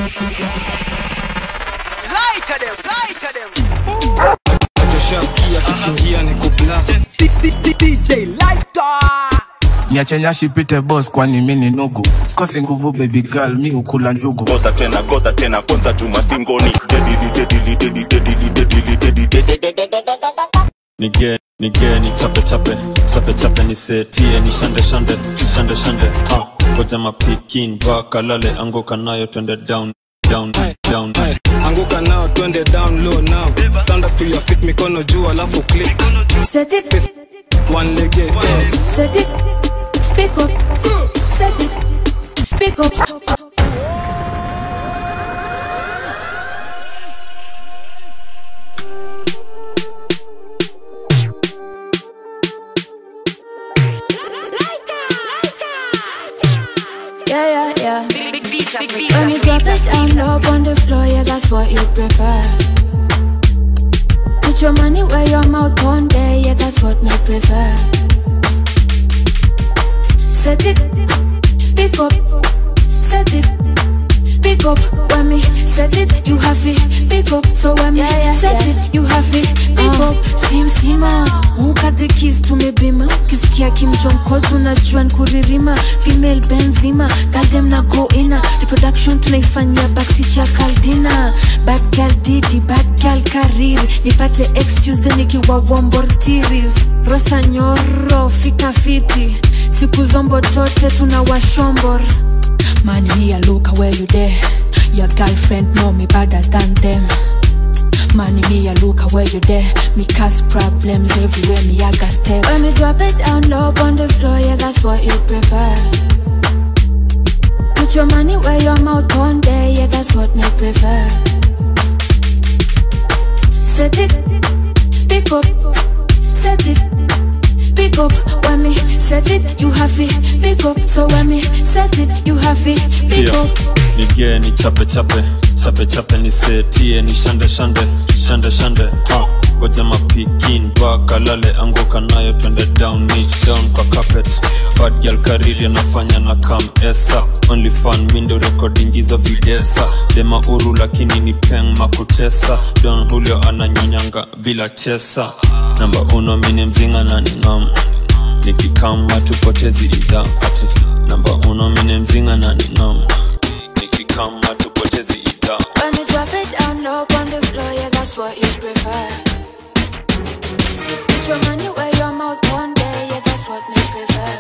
Lighter them, lighter them. Tushasikia kikiingia ni kublast DJ Lighter. niache nyashi pite boss kwani mi ni nugu sikosi nguvu baby girl mi ukula njugu gota tena gota tena kwanza chuma stingoni dedili dedili dedili dedili dedili dedili dedili nige nige ni chape chape chape chape ni setie ni shande shande shande shande ha koja mapikin mpaka lale anguka nayo twende down down down anguka nao twende down low now stand up to your feet mikono juu alafu click Set it, one leg yeah. set it, pick up, set it, pick up. Yeah, yeah, yeah. Big beats, big beats. When you drop it down low on the floor, yeah, that's what you prefer. Put your money where your mouth on there, yeah, that's what me prefer. Set it, pick up, set it, pick up. When me set it, you have it, pick up. So when me set it, you have it, pick up. Sim sima, muka the keys to me bima. Kisikia Kim Jong Call tunajua nkuririma. Female benzima, goddamn na go ina. Reproduction tunaifanyia backseat ya Caldina. Bad girl Didi, bad girl Kariri. Nipate excuse then nikiwa wombortiris. Rosa nyoro, fika fiti. Siku zombo tote tunawashombor. Man, me a look where you there. Your girlfriend know me better than them. Man, me a look where you there. Me cause problems everywhere. Me I got step. When me drop it down low on the floor, yeah, that's what you prefer. Put your money where your mouth on there, yeah, that's what me prefer. Set it, pick up, set it, pick up. When me set it, you have it, pick up. So when me set it, you have it, pick Tia, up. nige ni chape chape chape chape ni setie ni shande shande shande shande ha goja mapikin mpaka lale anguka nayo twende down niche down kwa carpet bad girl kariri anafanya na kam esa only fan mindo recording hizo videsa dema uru lakini ni peng makutesa don julio ananyonyanga bila chesa namba uno mini mzinga na ningam nikikama tupotezi idha ati namba uno mini mzinga na ningam nikikama tupotezi idha When me drop it down low on the floor, yeah, that's what you prefer. Put your money where your mouth on there, yeah, that's what me prefer.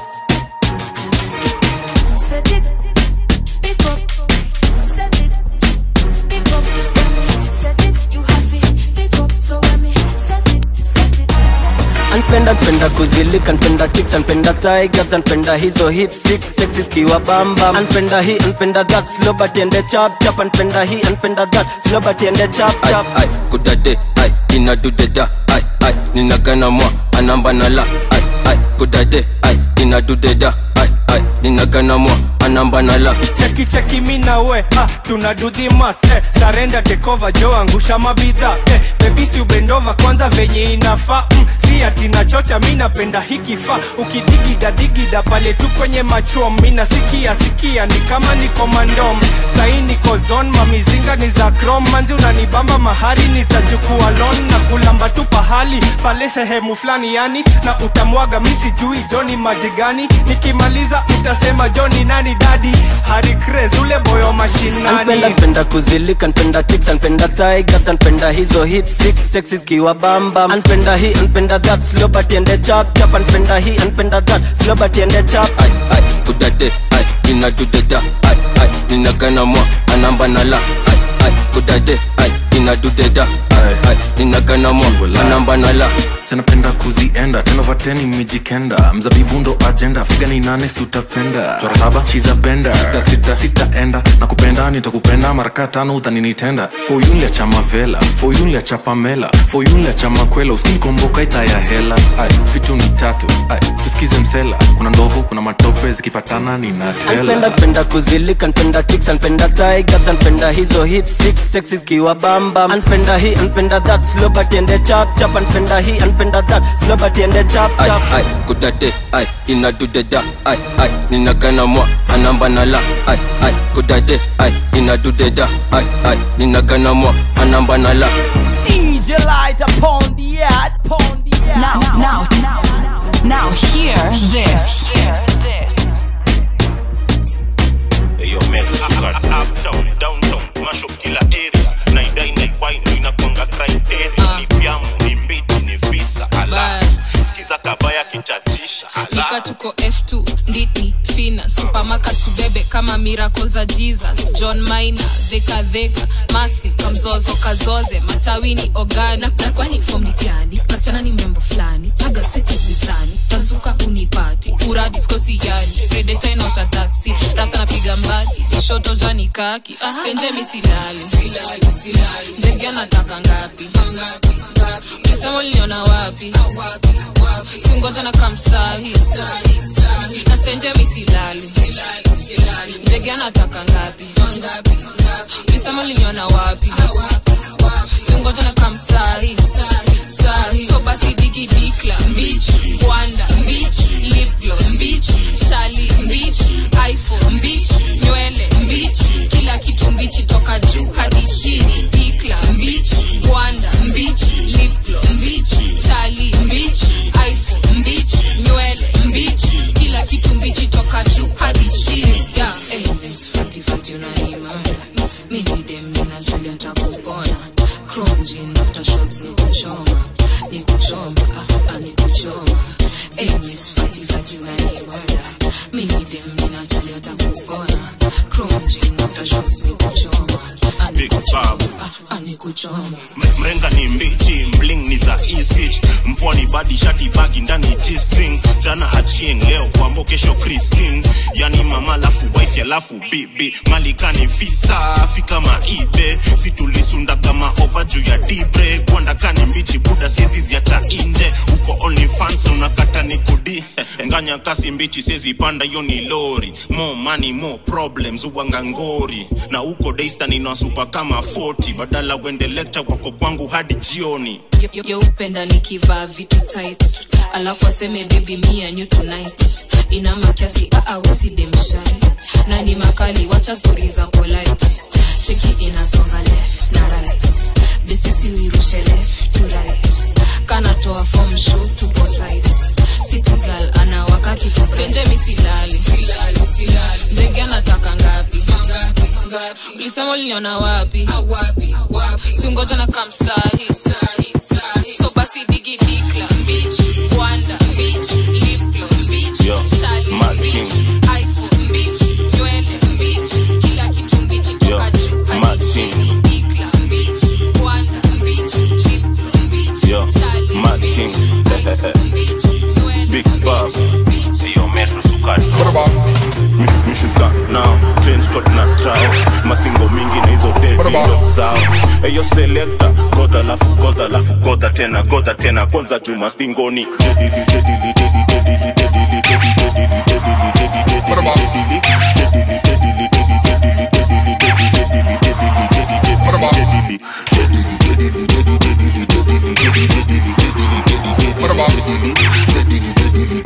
Set it, pick up, set it, pick up. When me set it, you have it, pick up. So when me set it, set it, set it. anpenda npenda kuzilika npenda chicks anpenda thigh gaps anpenda hizo hip six sexy kiwa bamba anpenda hii anpenda that slow but ende chap chap anpenda hii anpenda that slow but ende chap chap ai kudade ai inadudeda ai ai ninagana mwa anamba nala ai ai kudade ai inadudeda ai ai ninagana mwa anamba nala cheki cheki mi na we ah, tuna do the math eh, sarenda tekova jo angusha mabidha eh, bebisi ubendova kwanza venye inafaa mm, si ati nachocha mi napenda hikifa ukidigida digida pale tu kwenye machom mi nasikia sikia ni kama niko mandom sai niko zon mamizinga ni za krom manzi unanibamba mahari nitajukua lon na kulamba tu pahali pale sehemu fulani yani na utamwaga mi sijui joni maji gani nikimaliza utasema joni nani dadi hari Craze, ule boyo anpenda mashinani npenda kuzilika npenda chicks anpenda thigh gaps anpenda hizo hip six sexy kiwa bamba anpenda hii anpenda that slow but ende chap chap anpenda hii anpenda that slow but ende chap ai ai kudade ai inadudeda ai ai ninagana mwa anamba nala ai ai kudade ai inadudeda ai ai ninagana mwa anamba nala sinapenda kuzienda tenovateni mijikenda mzabibu ndo ajenda figa ni nane si utapenda chora saba shiza benda sita sita sitaenda na kupenda nitakupenda maraka tano utaninitenda foyunlia cha mavela foyunlia cha pamela foyunlia cha makwela uskinikomboka ita ya hela ai vitu ni tatu ai tusikize msela kuna ndovu kuna matope zikipatana ninatela anpenda penda kuzilika npenda chicks anpenda thigh gaps anpenda hizo hip six sexy kiwa bamba bamba anpenda hii anpenda that slow but ende chap chap anpenda hii anpenda that slow but ende chap ai chap ai kudade ai inadudeda ai ai ninagana mwa anamba na la ai ai kudade ai inadudeda ai ai ninagana mwa anamba na la DJ light upon the earth, upon the earth. Now, now, now, now, hear this. Eyo metro cut up down downtown mash up kila area naidai naiwai ndo inakwanga criteria ni vyamu ni mbiti ni visa ala sikiza kabaya kichatisha nika ala tuko f2 nditni fina supermarket tubebe kama miracle za jesus john mina dheka dheka massive kamzozo kazoze matawini ogani na na kwani fom ni gani kasichana ni membo fulani paga seti visani tazuka unipati uradi skosi yani redeta inaosha taksi rasa napiga mbati tishoto jani kaki stenje misilali ndege anataka ngapi ulisema uliniona wapi singoja na kamsahi na stenje misilali ndege anataka ngapi ulisema uliniona wapi singoja na kamsahi sahi so basi digi dikla mbich wanda mbich lipglo mbich shali mbich iphone mbich nywele mbich kila kitu mbichi toka juu hadi chini dikla mbich wanda mbich lipglo mbich shali mbich iphone mbich nywele mbich kila kitu mbichi toka juu hadi chini yeah. hey, miss fati fati unaimana mimi dem ninajulia takupona chrome jean after shots ni kuchoma ni kuchoma ah, ah, ni kuchoma hey, miss fati fati unaimana mimi dem ninajulia takupona chrome jean after shots ni kuchoma ah, ni Big Babu. ah, ah, ni kuchoma mrenga ni mbichi mling ni za isich mpwani badi shati bagi ndani g-string jana achieng leo kwambo kesho christine yani mama lafu wife alafu bibi malikani visa fika maibe situlisunda kama ova juu ya dibre kwandakani mbichi buda siezi ziacha inje uko only fans unakata ni kudi nganya kasi mbichi siezi panda hiyo ni lori more money more problems uwanga ngori na uko daystan inasupa kama 40 badala wende lecture wako kwangu hadi jioni yeupenda nikivaa vitu tight alafu aseme baby me and you tonight ina makiasi aawesidemshai na ni makali wacha stori za polite cheki inasonga left na right besisi uirushe left to right kanatoa form show tupo site city girl anawaka kitu stenje misilali ndege anataka ngapi ulisema uliniona wapi singoja na kamsahi so basi digi dikla mbich wanda mbich liplo mbich Yo, shali Mad mbich King. iphone mbich nywele mbich kila kitu mbichi toka Yo, juu Mad hadi King. chini dikla mbich wanda mbich liplo mbich Yo, shali Mad mbich King. iphone mbich nywele Big Bob. Sio metro sukari. Mi- mishuka nao trench coat na trao mastingo mingi na hizo devido zao eyo selekta goda lafu goda lafu goda tena goda tena kwanza juu mastingoni dedili dedili dedi dedili dedili dedi dedili dedili dedi dedili dedili dedili dedili dedi dedili dedili dedi dedili dedili dedi dedili dedili dedili dedili dedili dedili dedili dedili dedili dedili dedili dedili dedili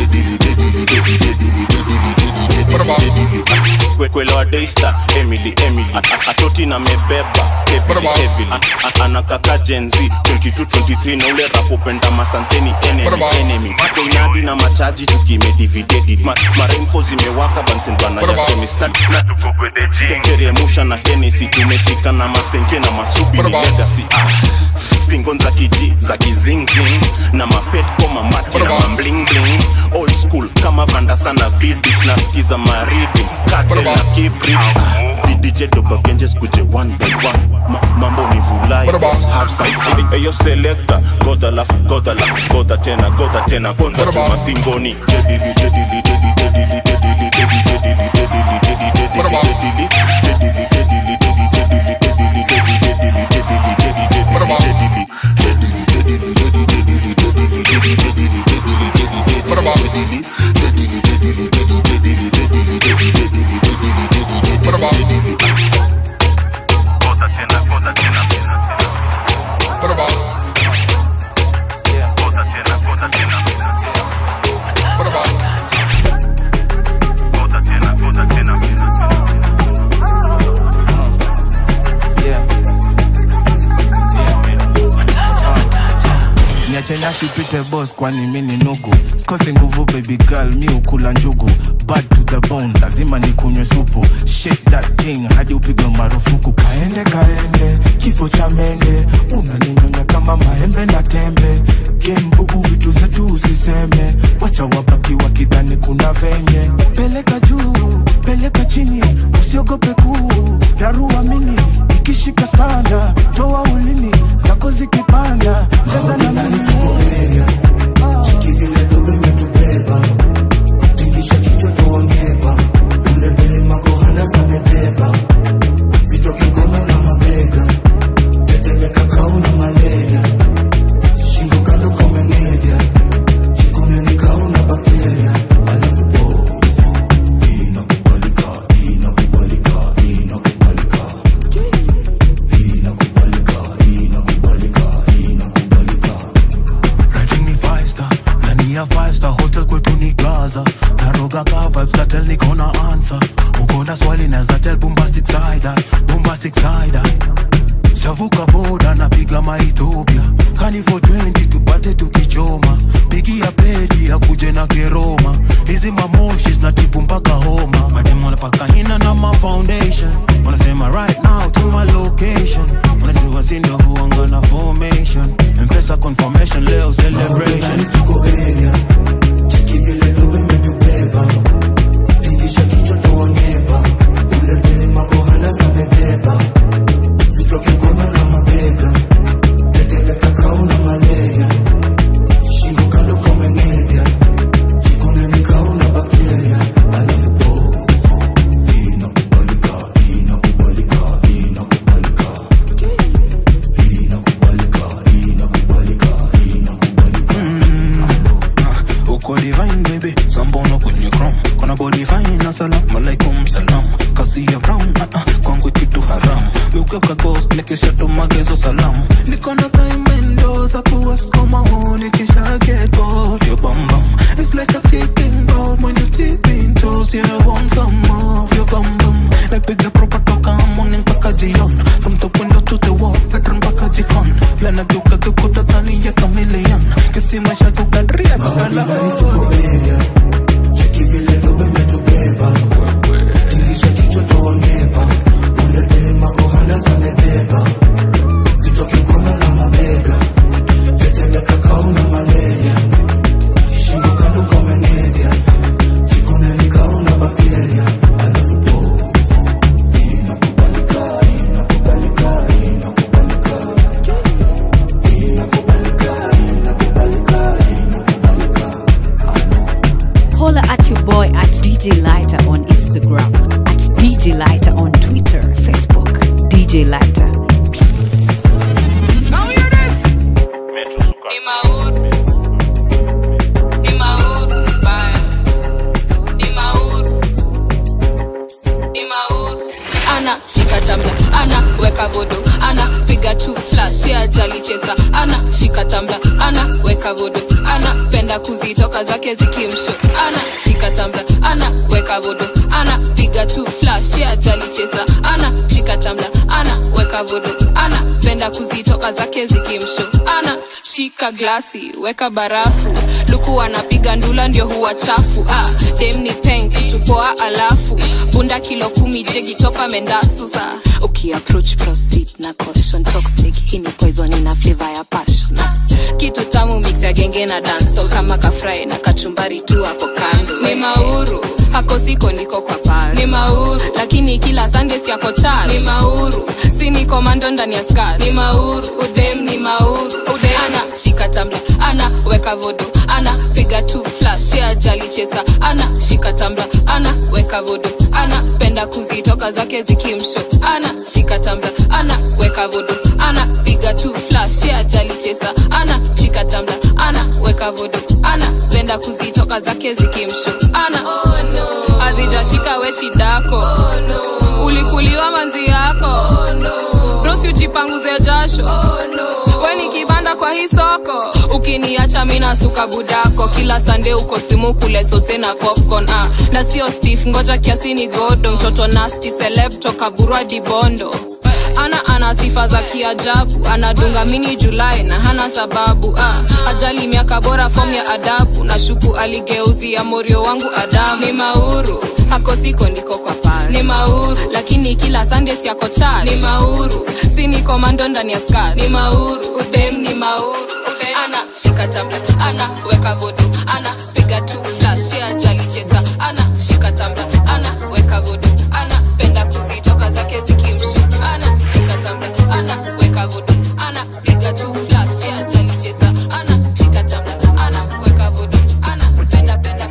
kwelewa daista emily emily A- atoti na mebeba heavily, heavily. A- a- anakaka jenzi 2223 na ule rapopenda masanseni enemy enemy koinadi na machaji tukimedividedi Ma, maremfo zimewaka bansenbana ya kemistad teremusha na henesi tumefika na masenke na masubi ni legacy ah. stingon za kiji za kizingzing na mapet koma mati na mamblingling old school kama vanda sana vidich na skiza maridi kate na kibrich dj dobagenjes kuje one by one Ma, mambo ni vulai half side eyo selector goda lafu goda lafu goda tena goda tena kwanza chuma stingoni dedili dedili dedili dedili dedili dedili dedili dedili dedili dedili dedili dedili dedili nyashi pite boss kwani mi ni nugu sikosi nguvu baby girl mi ukula njugu bad to the bone lazima nikunywe supu shake that thing hadi upigwe marufuku kaende kaende kifo cha mende unaninyonya kama maembe na tembe gembubu vitu zetu usiseme wacha wabaki wakidhani kuna venye peleka juu peleka chini usiogope kuu rarua mini ikishika sana toa ulimi zako zikipanda cheza na mimi Rating ni five star ndani ya five star hotel kwetu ni gaza naroga ka vibes na tell niko na answer uko na swali naza tell bombastic side eye, bombastic side eye. chavuka boda napiga maethiopia kani for 20 tupate tukichoma pigia pedi akuje na keroma hizi mamoshi zinatibu mpaka homa mademu wanapaka hina na ma foundation wanasema right now to my location wanajua sindo huanga na formation mpesa confirmation leo celebration uko divine baby sambono kwenye chrome kona body fine na salam alaikum salam kasi ya brown uh -uh, kwangu kitu haram ukeka ghost nikisha tumagezo salam niko na time window za kuwest koma honi kisha get bored your bum bum it's like a ticking bomb when you tipping toes yeah I want some more of your bum bum napiga proper toka morning mpaka jion from the window to the wall bedroom mpaka jikon vile nageuka geukuta tani ya chameleon kisi maisha kukadria bagala Holla at your boy at DJ Lighter on Instagram, at DJ Lighter on Twitter, Facebook, DJ Lighter. Ni mauru. Ni mauru, baya. Ni mauru. Ni mauru. ana shika tambla ana weka vodo ana piga tu flash ya jali chesa ana shika tambla ana weka vodo ana penda kuzitoka zake zikimsho ana shika tambla ana weka vodo ana piga tu flash ya jali chesa ana shika tambla ana weka vodo ana penda kuzitoka zake zikimsho ana shika glasi weka barafu luku anapiga ndula ndio huwa chafu ah, dem ni peng kitupoa alafu bunda kilo kumi jegi topa mendasu sa ukiapproach proceed na caution toxic hii ni poison ina flavor ya passion ah, kitu tamu mix ya genge na dancehall kama kafrai na kachumbari tu hapo kando ni mauru hako siko niko kwa pasi ni mauru lakini kila sunday siako church ni mauru si ni komando ndani ya skirt ni mauru udem ni mauru udem ana shika tambla ana weka vodo ana piga tu flash ya jali chesa ana shika tambla ana weka vodo ana penda kuzitoka zake zikimsho ana shika tambla ana weka vodo ana piga tu flash ya jali chesa ana shika tambla ana weka vodo ana penda kuzitoka zake zikimsho ana oh, no. azijashika we shidako oh, no. ulikuliwa manzi yako oh, no. brosi ujipanguze jasho oh, no. we ni kibanda kwa hii soko ukiniacha mina suka budako kila sande uko simu kule sose na popcorn ah. na sio stif ngoja kiasi ni godo mtoto nasti seleb toka burwa dibondo bana ana sifa za kiajabu anadunga mini julai na hana sababu ah, ajali miaka bora fom ya adabu na shuku aligeuzia morio wangu adamu ni mauru hako siko ndiko kwa pasi ni mauru lakini kila sunday siako church ni mauru si ni komando ndani ya skat ni mauru udem ni mauru udem. ana shika tabla ana weka vodu ana piga tu flash ya ajali cheza ana shika tabla ana weka vodu ana penda kuzitoka zake zikimshu ana shika tabla ana weka vodu ana piga tu flash ya ajali cheza ana shika tabla ana weka vodu ana penda penda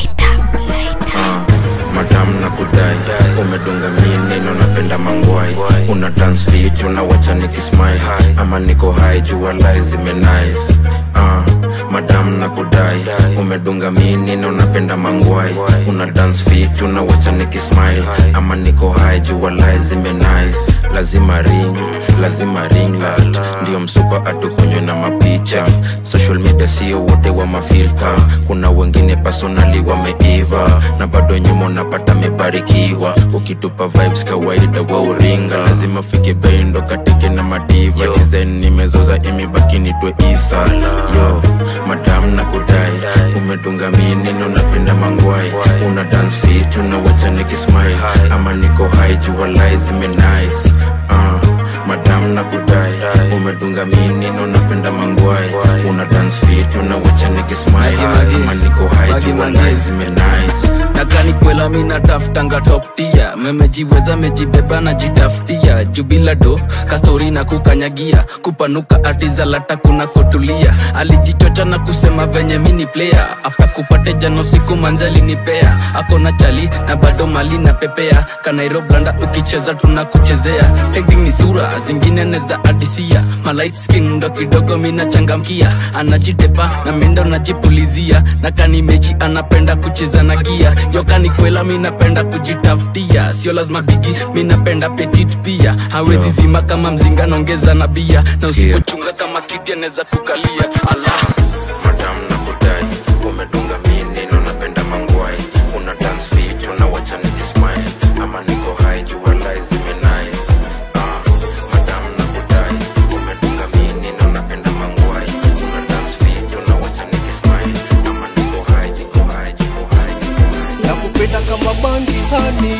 Ah, madam na kudai umedunga mineno napenda mangwai una dance fit unawacha nikismile ama niko hai jua lai zimenice ah, madam na kudai umedunga mineno napenda mangwai una dance fit unawacha nikismile ama niko hai jua lai zimenice lazima ring lazima ring light ndio msupa atukunywe na mapicha social media sio wote wa mafilta kuna wengine personali wameiva na bado nyuma unapata mebarikiwa ukitupa vibes kawaida wa uringa lazima fike bendo katike na madiva design nimezoza imebaki nitwe isa yo madam na kudai umedunga minino napenda mangwai una dance fit unawacha nikismile ama niko hai jua lai zimenice uh, madam na kudai umedunga minino napenda mangwai una dance fit unawacha nikismile ama niko hai jua lai zimenice nakani kwela mi nataftanga toptia memejiweza mejibeba na jitafutia jubila do kastori na kukanyagia kupanuka atizalata kuna kotulia alijichocha na kusema venye mini player afta kupate jano siku manzali nipea akona chali na bado mali na pepea kanairoblanda ukicheza tunakuchezea acting ni sura zingine neza adisia malight skin ndo kidogo mina changamkia anajitepa na mindo najipulizia na kani mechi anapenda kucheza na gia yokani kwela minapenda kujitafutia sio lazima bigi minapenda petit pia hawezi zima kama mzinga naongeza na bia na usipochunga kama kiti anaweza kukalia ala madam na kudai umedunga minino napenda mangwai una dance fit unawacha nikismile ama niko hai jua lai zimenice Ah, madam na kudai umedunga minino napenda mangwai una dance fit unawacha nikismile ama niko hai jiko hai jiko hai nakupenda kama bangi hani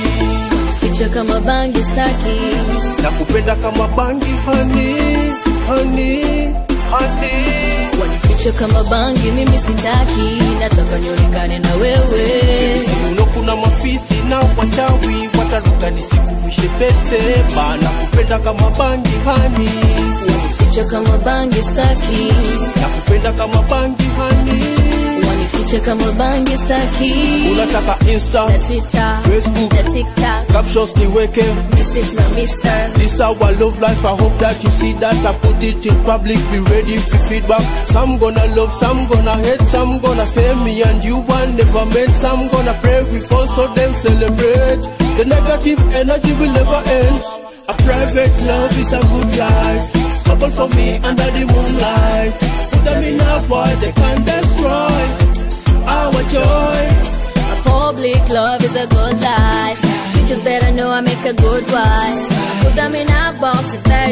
ficha kama bangi staki nakupenda kama bangi hani hani hani wanificha kama bangi mimi sitaki nataka nionekane na wewe siuno kuna mafisi na wachawi wataruka nisikuvishe pete bana kupenda kama bangi hani wanificha kama bangi staki nakupenda kama bangi hani wanificha kama bangi staki unataka insta na twitter facebook na tiktok captions niweke this is my mister This our love life. I hope that you see that I put it in public. Be ready for feedback. Some gonna love, some gonna hate, some gonna say me and you one never met. Some gonna pray we fall so them celebrate. The negative energy will never end. A private love is a good life. Couple for me under the moonlight. Put them in a void they can destroy our joy. A public love is a good life. Bitches better know I make a good wife. Put them in a box if they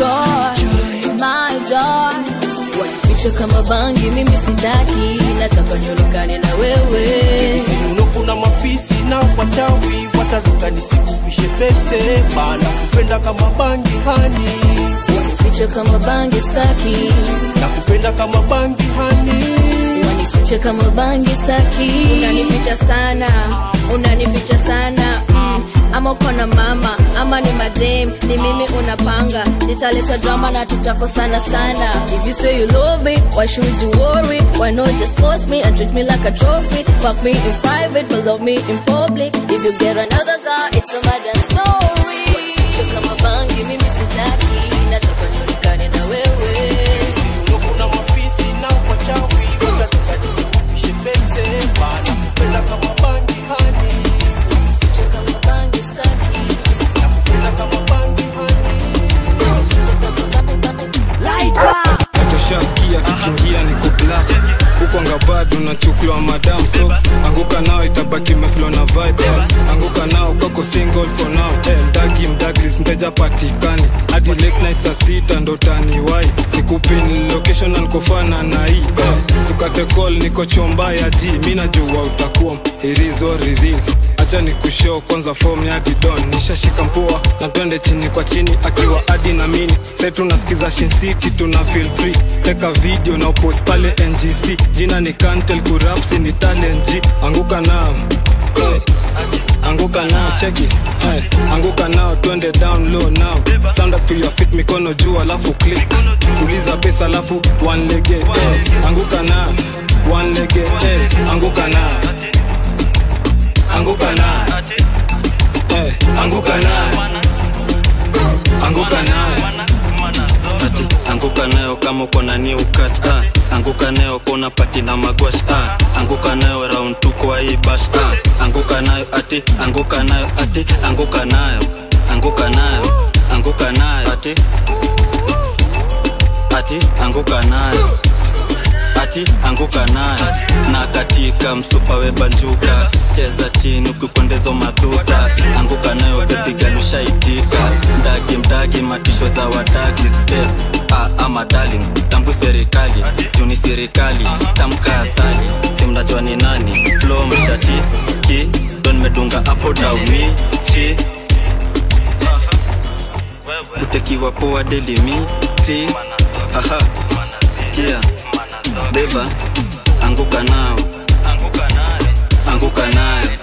destroy my joy. Wanificha kama bangi, mimi sitaki, nataka nionekane na wewe. Siuno kuna mafisi na wachawi wataruka nisikuvishe pete bana kupenda kama bangi hani Wanificha kama bangi staki, nakupenda kama bangi hani wanificha kama bangi staki. Unanificha sana, unanificha sana mm. Ama uko na mama ama ni madem, ni mimi unapanga, nitaleta drama na tutakosana sana. If you say you love me, why should you worry? Why not just post me and treat me like a trophy? Fuck me in private, but love me in public. If you get another guy, it's a mother story. Wanificha kama bangi, mimi sitaki, nataka nionekane na wewe. Siuno kuna mafisi na wachawi wataruka nisikuvishe pete bana kupenda kama bangi hani Lighter. Tushaskia kikiingia niko blast huko ngaba bad unachukuliwa madam so anguka nao itabaki meflo na vibe eh. anguka nao kako single for now eh, mdagi mdagris mteja patikani hadi late night saa sita ndo taniwai nikupin location na nikofana na hii eh. sukate call niko chomba ya ji mi najua utakuwa irizo riris acha ni kushow kwanza form ya didon nishashika mpua na twende chini kwa chini akiwa adi na mini sai tunasikiza Shin City tuna feel free teka video na upost pale ngc jina ni kantel kurapsi ni talent G anguka nao hey. anguka nao cheki hey. anguka nao twende down low now stand up to your feet mikono juu alafu click tuliza pesa alafu one lege hey. anguka nao one lege hey. anguka nao anguka nao hey. anguka nao anguka nao ati anguka nayo kama uko na new catch ah. anguka nayo kona pati na magwash ah. anguka nayo round tu kwa hii bash ah. anguka nayo ati anguka nayo ati anguka nayo anguka nayo anguka nayo ati ati anguka nayo ati anguka nayo na katika msupa webanjuka cheza chini ukikwendezo madhuta anguka nayo bebigalushaitika mdagi mdagi matisho za wadagi step ah, ama darling tambu serikali juni serikali tamka asali simnajua ni nani flo mshati ki don medunga apo dauni chi utekiwa poa delimiti haha sikia beba anguka nao anguka nayo anguka nayo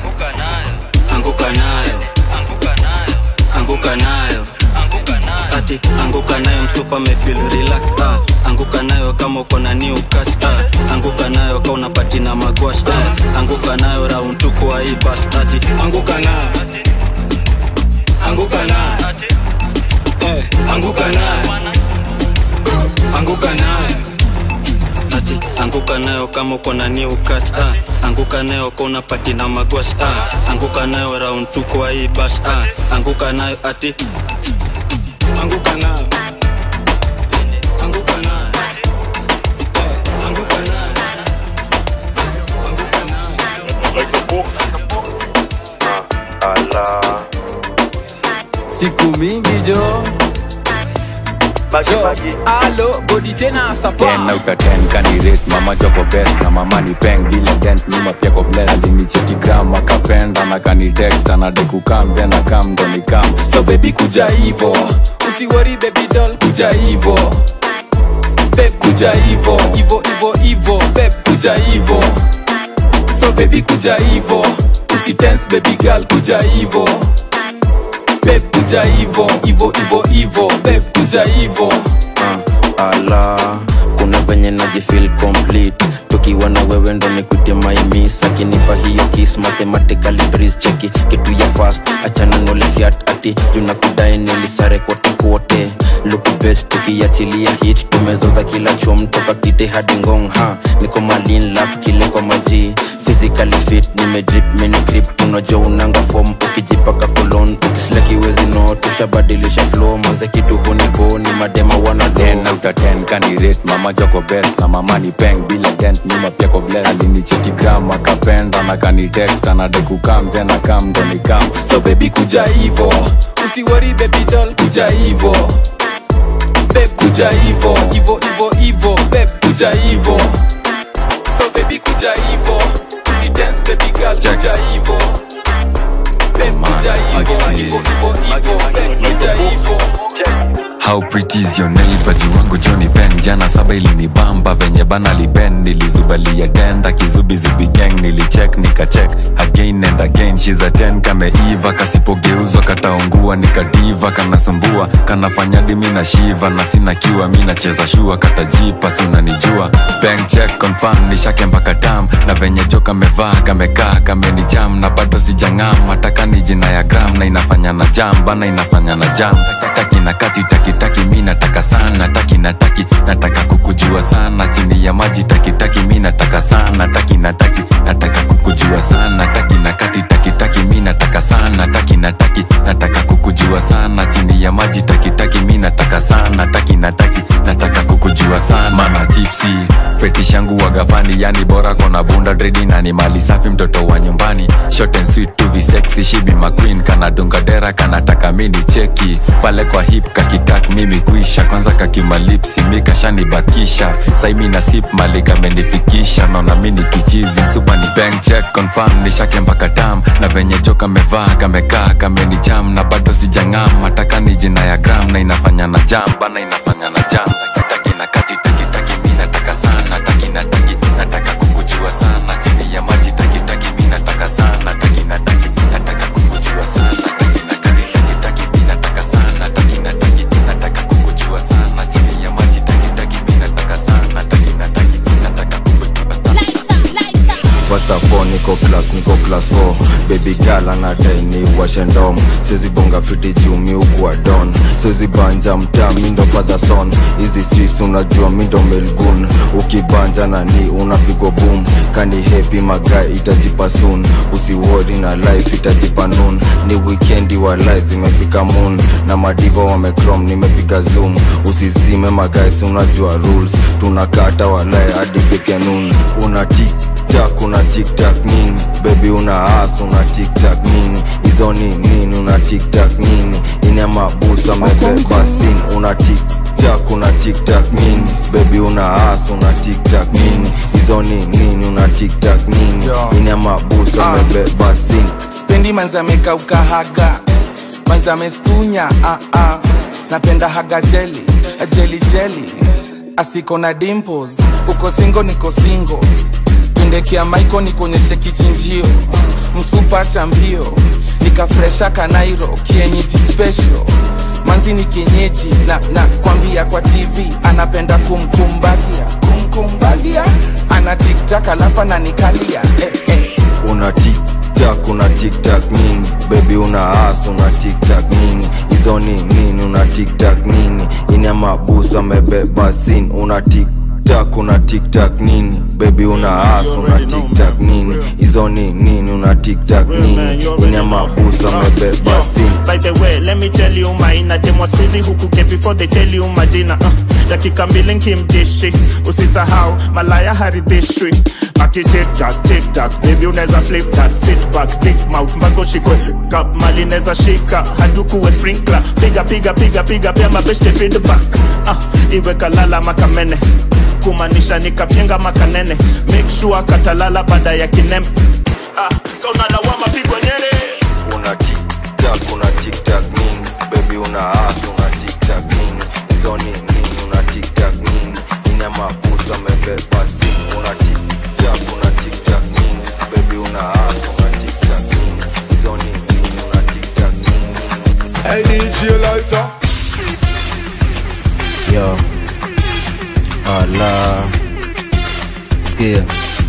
anguka nayo ati anguka nayo mtupa mefil relaxed ah. anguka nayo kama uko na new catch ah. anguka nayo kama unapati na magwash ah. anguka nayo round tu kwa hii bash ati anguka nayo anguka nayo eh, anguka nayo anguka nayo ati anguka nayo kama uko na new catch ah. anguka nayo kama unapati na magwash ah. anguka nayo round tu kwa hii bash ah. anguka nayo ati anguka nayo anguka nayo eh, anguka nayo siku mingi jo Jo, alo bodi tena sapa ten out of ten kanirate mama joko best na mama ni peng bila dent nyuma pia ko bless alinicheki gram akapenda na kanitext anadai kukam then akam ndo nikam so baby kuja hivo usiwori baby doll kuja hivo beb kuja hivo hivo hivo hivo beb kuja hivo so baby kuja hivo usitense baby girl kuja hivo beb kuja hivo hivo hivo hivo beb kuja hivo uh, ala kuna venye najifil complete tukiwa na wewe ndo nikuite maimis akinipa hiyo kis mathematically breeze cheki kitu ya fast achana nolifiat ati tunakudai nilisare kote kote look best tukiachilia hit tumezoza kila chom toka kite hadi ngong ha niko malin lap kile kwa maji physically fit nimedrip mini grip tunajua unanga form ukijipaka kolon ukislakiwezi no tushabadilisha flow manze kitu hunibo ni madema wana ten out of ten kanirate mama joko best na mama ni peng bila dent nyuma pia ko bless alinicheki gram akapenda na kanitext anadai kukam then akam ndo nikam so baby kuja hivo usiwori baby doll kuja hivo beb kuja hivo hivo hivo hivo beb kuja hivo so baby kuja hivo usidance baby girl kuja hivo beb kuja hivo hivo hivo hivo beb kuja hivo How pretty is your neighbor juu wangu Johnny Ben jana saba ilinibamba venye bana liben nilizubalia denda kizubizubi gang nilicheck nikacheck again and again she's a 10 kameiva kasipogeuzwa kataungua nikadiva kanasumbua kanafanya dimi na shiva na sina kiwa mi nacheza shua katajipa si unanijua bank check confirm nishake mpaka tam na venye jo kamevaa kamekaa kamenicham na bado sijang'am mataka ni jina ya gram na inafanya na jam bana inafanya na jam taki na kati taki taki mi nataka sana taki na taki nataka kukujua sana chini ya maji taki taki mi nataka sana taki na taki nataka kukujua sana taki na kati taki taki mi nataka sana taki na taki nataka kukujua sana chini ya maji taki taki mi nataka sana taki na taki nataka kuku kukujua sana mana tipsi fetish yangu wagafani yani bora kona bunda dredi na ni mali safi mtoto wa nyumbani short and sweet to be sexy she be my queen kana dunga dera kanataka mini cheki pale kwa hip kakitak mimi kuisha kwanza kakimalipsi mikashanibakisha saimi na sip mali kamenifikisha naona mini kichizi msupa ni bank check confirm nishake mpaka tam na venye jo kamevaa kamekaa kameni jam na bado sijang'am mataka ni jina ya gram na inafanya na jam bana inafanya na jam taki na kati taki taki mi nataka sana taki na taki nataka kukujua sana chini ya maji taki taki mi nataka sana taki na taki nataka kukujua sana taki na kati taki taki mi nataka sana taki na taki nataka kukujua sana chini ya maji taki taki mi nataka sana taki na taki nataka kukujua sana First of all, niko class, niko class 4 Baby girl anadai ni washe ndom Siwezi bonga fiti juu mi ukuwa don Siwezi banja mtaa mi ndo father son Hizi streets unajua mi ndo melgun Ukibanja na ni unapigwa boom Kani happy magai itajipa soon Usiwori na life itajipa noon Ni weekendi wa life zimefika moon Na madiva wamecrom nimepiga zoom Usizime magais unajua rules Tunakata walai hadi fike noon Unatik tiktak una tiktak nini bebi una as una tiktak nini hizo ni nini una tiktak nini ina mabusa mebeba sin una tiktak una tiktak nini bebi una as una tiktak nini hizo ni nini una tiktak nini ina mabusa mebeba sin spendi manzi amekauka haga manzi amestunya ah, ah. napenda haga jeli jeli jeli asiko na dimples uko singo niko singo pendekea maiko nikuonyeshe kichinjio msupa cha mbio nikafresha kanairo kienyeji special manzi ni kienyeji na, na kwambia kwa tv anapenda kumkumbagia kumkumbagia ana tiktak alafu ananikalia eh, eh. una tiktak una tiktak nini bebi una as una tiktak nini hizo ni nini una tiktak nini ina mabusa amebeba sin una tiktak tiktak una tiktak nini bebi una as una tiktak nini hizo ni nini una tiktak nini ina mabusa amebeba sin By the way, let me tell you maina dem was busy huku ke before they tell you majina uh, dakika mbili nkimdishi usisahau malaya haridhishwi ati tiktak tiktak baby unaweza flip that sit back big mouth mpaka ushikwe kap mali neza shika hadukuwe sprinkler piga piga piga piga pia mabeshte feedback uh, iwe kalala makamene kumaanisha nikapyenga makanene make sure katalala baada ya kinembe ah, kaunalawama pigwa nyere una tiktak una tiktak nini bebi una as una tiktak nini hizo ni nini una tiktak nini ina mabusa amebeba sin una tiktak una tiktak nini bebi una as una tiktak nini hizo ni nini una tiktak nini Hey DJ Lighter Yo. Ala. Sikia.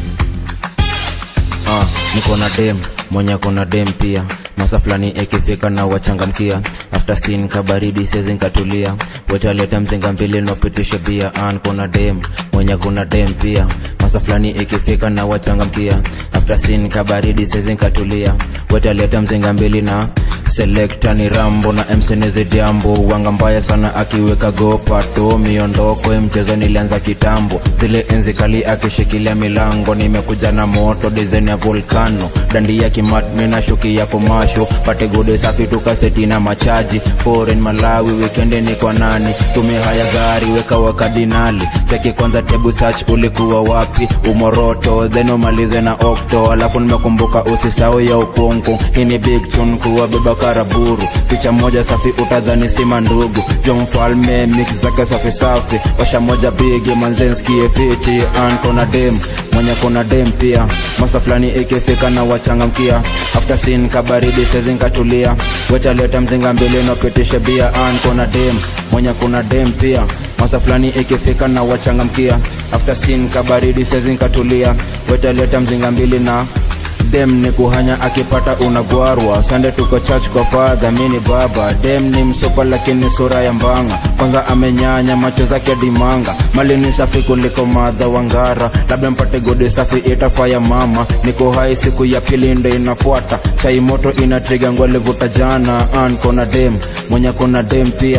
Ah, niko na dem mwenye kona dem pia masa fulani ikifika na wachangamkia after sin kabaridi sezi nkatulia wetaleta mzinga mbili nopitisha bia an kuna dem mwenye kuna dem pia masa fulani ikifika na wachangamkia after sin kabaridi sezi nkatulia wetaleta mzinga mbili na selekta ni rambo na msenezi jambo wanga mbaya sana akiweka gopato miondoko ya mchezo nilianza kitambo zile enzi kali akishikilia milango nimekuja na moto dizen ya volkano dandi ya kimatmi na shuki ya komasho pate gode safi tukaseti na machaji foreign malawi wikendi ni kwa nani tumia haya gari weka wakadinali cheki kwanza tebu search ulikuwa wapi umoroto then umalize na okto alafu nimekumbuka usisau ya ukungu hii ni big tune kuwabeba karaburu picha moja safi utadhani sima ndugu jo mfalme mix zake safi safi washa moja bigi manzenskie fiti an kona dem mwenye kona dem pia masa fulani ikifika na wachangamkia after sin kabaridi sezinkatulia wetaleta mzinga mbili napitisha bia an kona dem mwenye kuna dem pia masa fulani ikifika na wachangamkia after sin kabaridi sezinkatulia wetaleta mzinga mbili na dem ni kuhanya akipata unagwarwa sande tuko church kwa fadha mini baba dem ni msopa lakini sura ya mbanga kwanza amenyanya macho zake dimanga mali ni safi kuliko madha wangara labda mpate godi safi itafaya mama niko hai siku ya pili ndo inafuata chai moto inatriga ngwalivuta jana an kona dem mwenye kona dem pia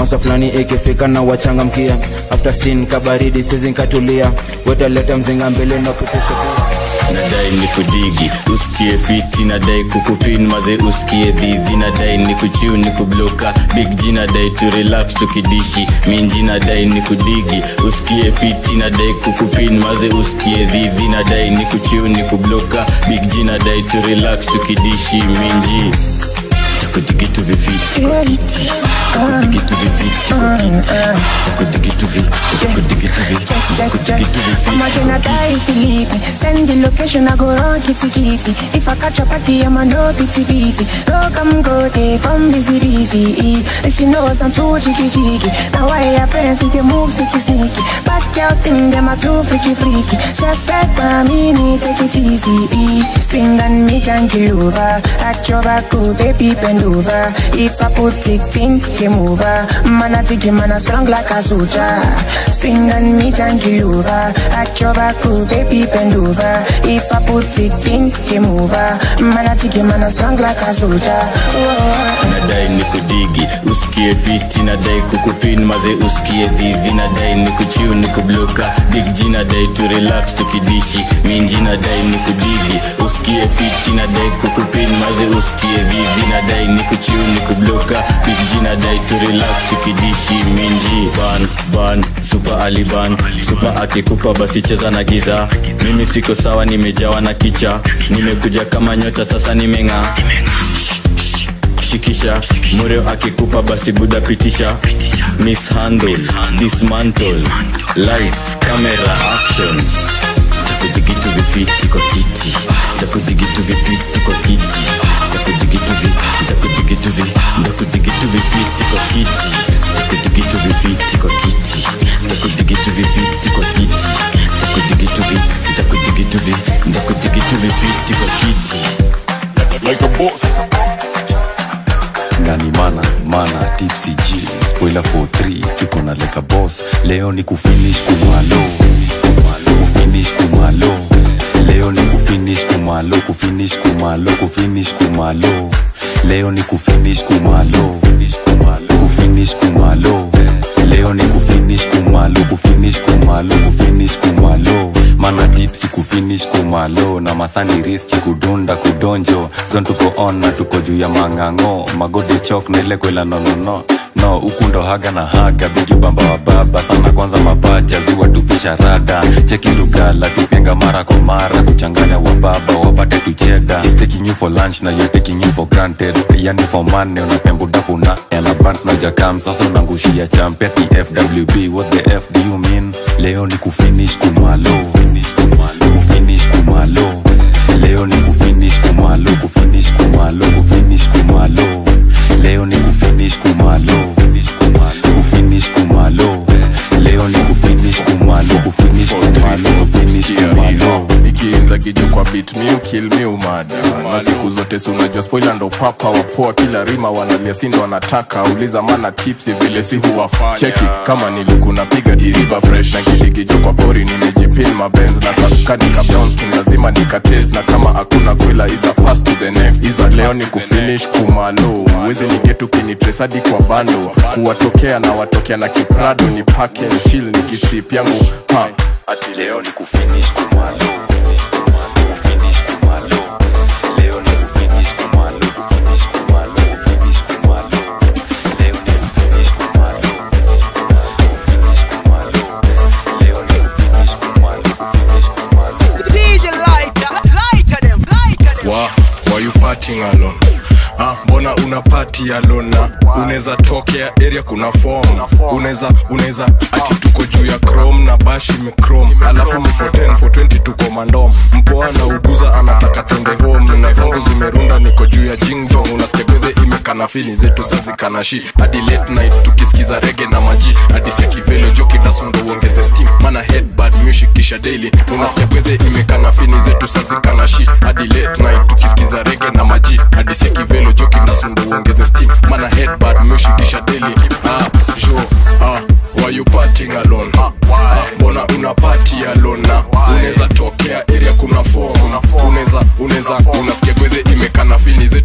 masa fulani ikifika na wachangamkia after sin kabaridi sizi nkatulia wetaleta mzinga mbele na kupisha nadai ni kudigi usikie fiti nadai kukupin maze usikie dhidhi nadai ni kuchiu ni kubloka big g nadai tu relax tukidishi minji nadai ni kudigi usikie fiti nadai kukupin maze usikie dhidhi nadai ni kuchiu ni kubloka big g nadai tu relax tukidishi minji takudigitu vifiti kwa kiti takudigitu vifiti kwa kiti takudigitu vi takudigitu vi takudigitu I'ma vifiti gonna die if you leave me. Send the location, I go run kitty kitty. If I catch a party, I'ma no pity pity. No come go day from busy busy. And she knows I'm too cheeky cheeky. Now I have friends with the move sneaky sneaky. Bad girl thing, them are too freaky freaky. Chef back by me, need take it easy. Swing and me junkie over. At your back, oh baby bend over. If I put it in, game over. Man a jiggy, man a strong like a soldier. Swing and me junkie over. At your back, oh baby bend over. If I put it in, game over. Man a jiggy, man a strong like a soldier. Oh. nadai ni kudigi usikie fiti nadai kukupin maze usikie dhidhi nadai ni kuchiu ni kubloka big g nadai tu relax tukidishi minji nadai ni kudigi usikie fiti nadai kukupin maze usikie dhidhi nadai ni kuchiu ni kubloka big g nadai tu relax tukidishi minji ban ban super aliban super akikupa basi cheza na giza mimi siko sawa nimejawa na kicha nimekuja kama nyota sasa nimeng'aa shikisha mureo akikupa basi buda pitisha mishandle dismantle lights camera action takudigitu vifiti kwa kiti takudigitu vifiti kwa kiti takudigitu vi takudigitu vi takudigitu vifiti kwa kiti takudigitu vifiti kwa kiti takudigitu vifiti kwa kiti takudigitu vi takudigitu vi takudigitu vifiti kwa kiti like a boss ngani mana mana tipsy g spoiler for 3 tuko na leka boss leo ni kufinish kumalo kufinish kumalo leo ni kufinish kumalo kufinish kumalo kufinish kumalo leo ni kufinish kumalo kufinish kumalo leo ni kufinish kumalo kufinish kumalo kufinish kumalo mana tipsi kufinish kumalo na masani riski kudunda kudonjo zon tuko on na tuko juu ya mang'ang'o magode chok nile kwela nonono no huku ndo haga na haga bigi bamba wa baba sana kwanza mapacha ziwa tupisha rada cheki lugala tupenga mara kwa mara kuchanganya wa baba wapate tucheda Is taking you for lunch na you're taking you for granted yani for money unapembudapuna yana bant na jakam sasa unangushia champeti fwb what the f do you mean leo ni kufinish kumalo kufinish kumalo leo ni kufinish kumalo kufinish kumalo kufinish kumalo leo ni kufinish kumalo kufinish kumalo leo ni kufinish kumalo kufinish kumalo kufinish kumalo ikiinza kijo kwa bit mi ukil mi umada na siku zote si unajua spoila ndo papa wapoa kila rima wanalia sindo wanataka uliza mana tipsi vile si huwafanya cheki kama nilikuna piga diriba fresh na kidikijo kwa pori nimejipin mabenz na kakadika brownskin lazima nikatest na kama hakuna kwela iza pass to the next iza leo ni kufinish kumalo uwezi nigetu kinitresadi kwa bando kuwatokea na watokea na kiprado ni pake chill ni kisip yangu ha ati leo ni kufinish kumalo kufinish kumalo leo ni kufinish kumalo kufinish kumalo kufinish kumalo leo ni kufinish kumalo kufinish kumalo leo ni kufinish kumalo kufinish kumalo DJ lighter, lighter them, lighter them. wa why you partying alone Ah, mbona una party alone na unaweza tokea area kuna form unaweza unaweza ati tuko juu ya chrome na bashi michrome alafu ni for 10 for 20 tuko mandom mpoa na uguza anataka twende home na zangu zimerunda niko juu ya jingjong unasikia gwedhe imekana fili zetu sazikana shi hadi late night tukisikiza rege na maji hadi sekivelo joki dasundo uongeze steam mana headbad music kisha daily unasikia gwedhe imekana fini zetu sazikana shi hadi late night tukisikiza rege na maji hadi sekivelo joki dasundo uongeze steam mana headbad music kisha daily ah jo ah why you partying alone ah mbona una party alone na unaweza tokea area kuna form unaweza unaweza unasikia gwedhe imekana fini zetu sazikana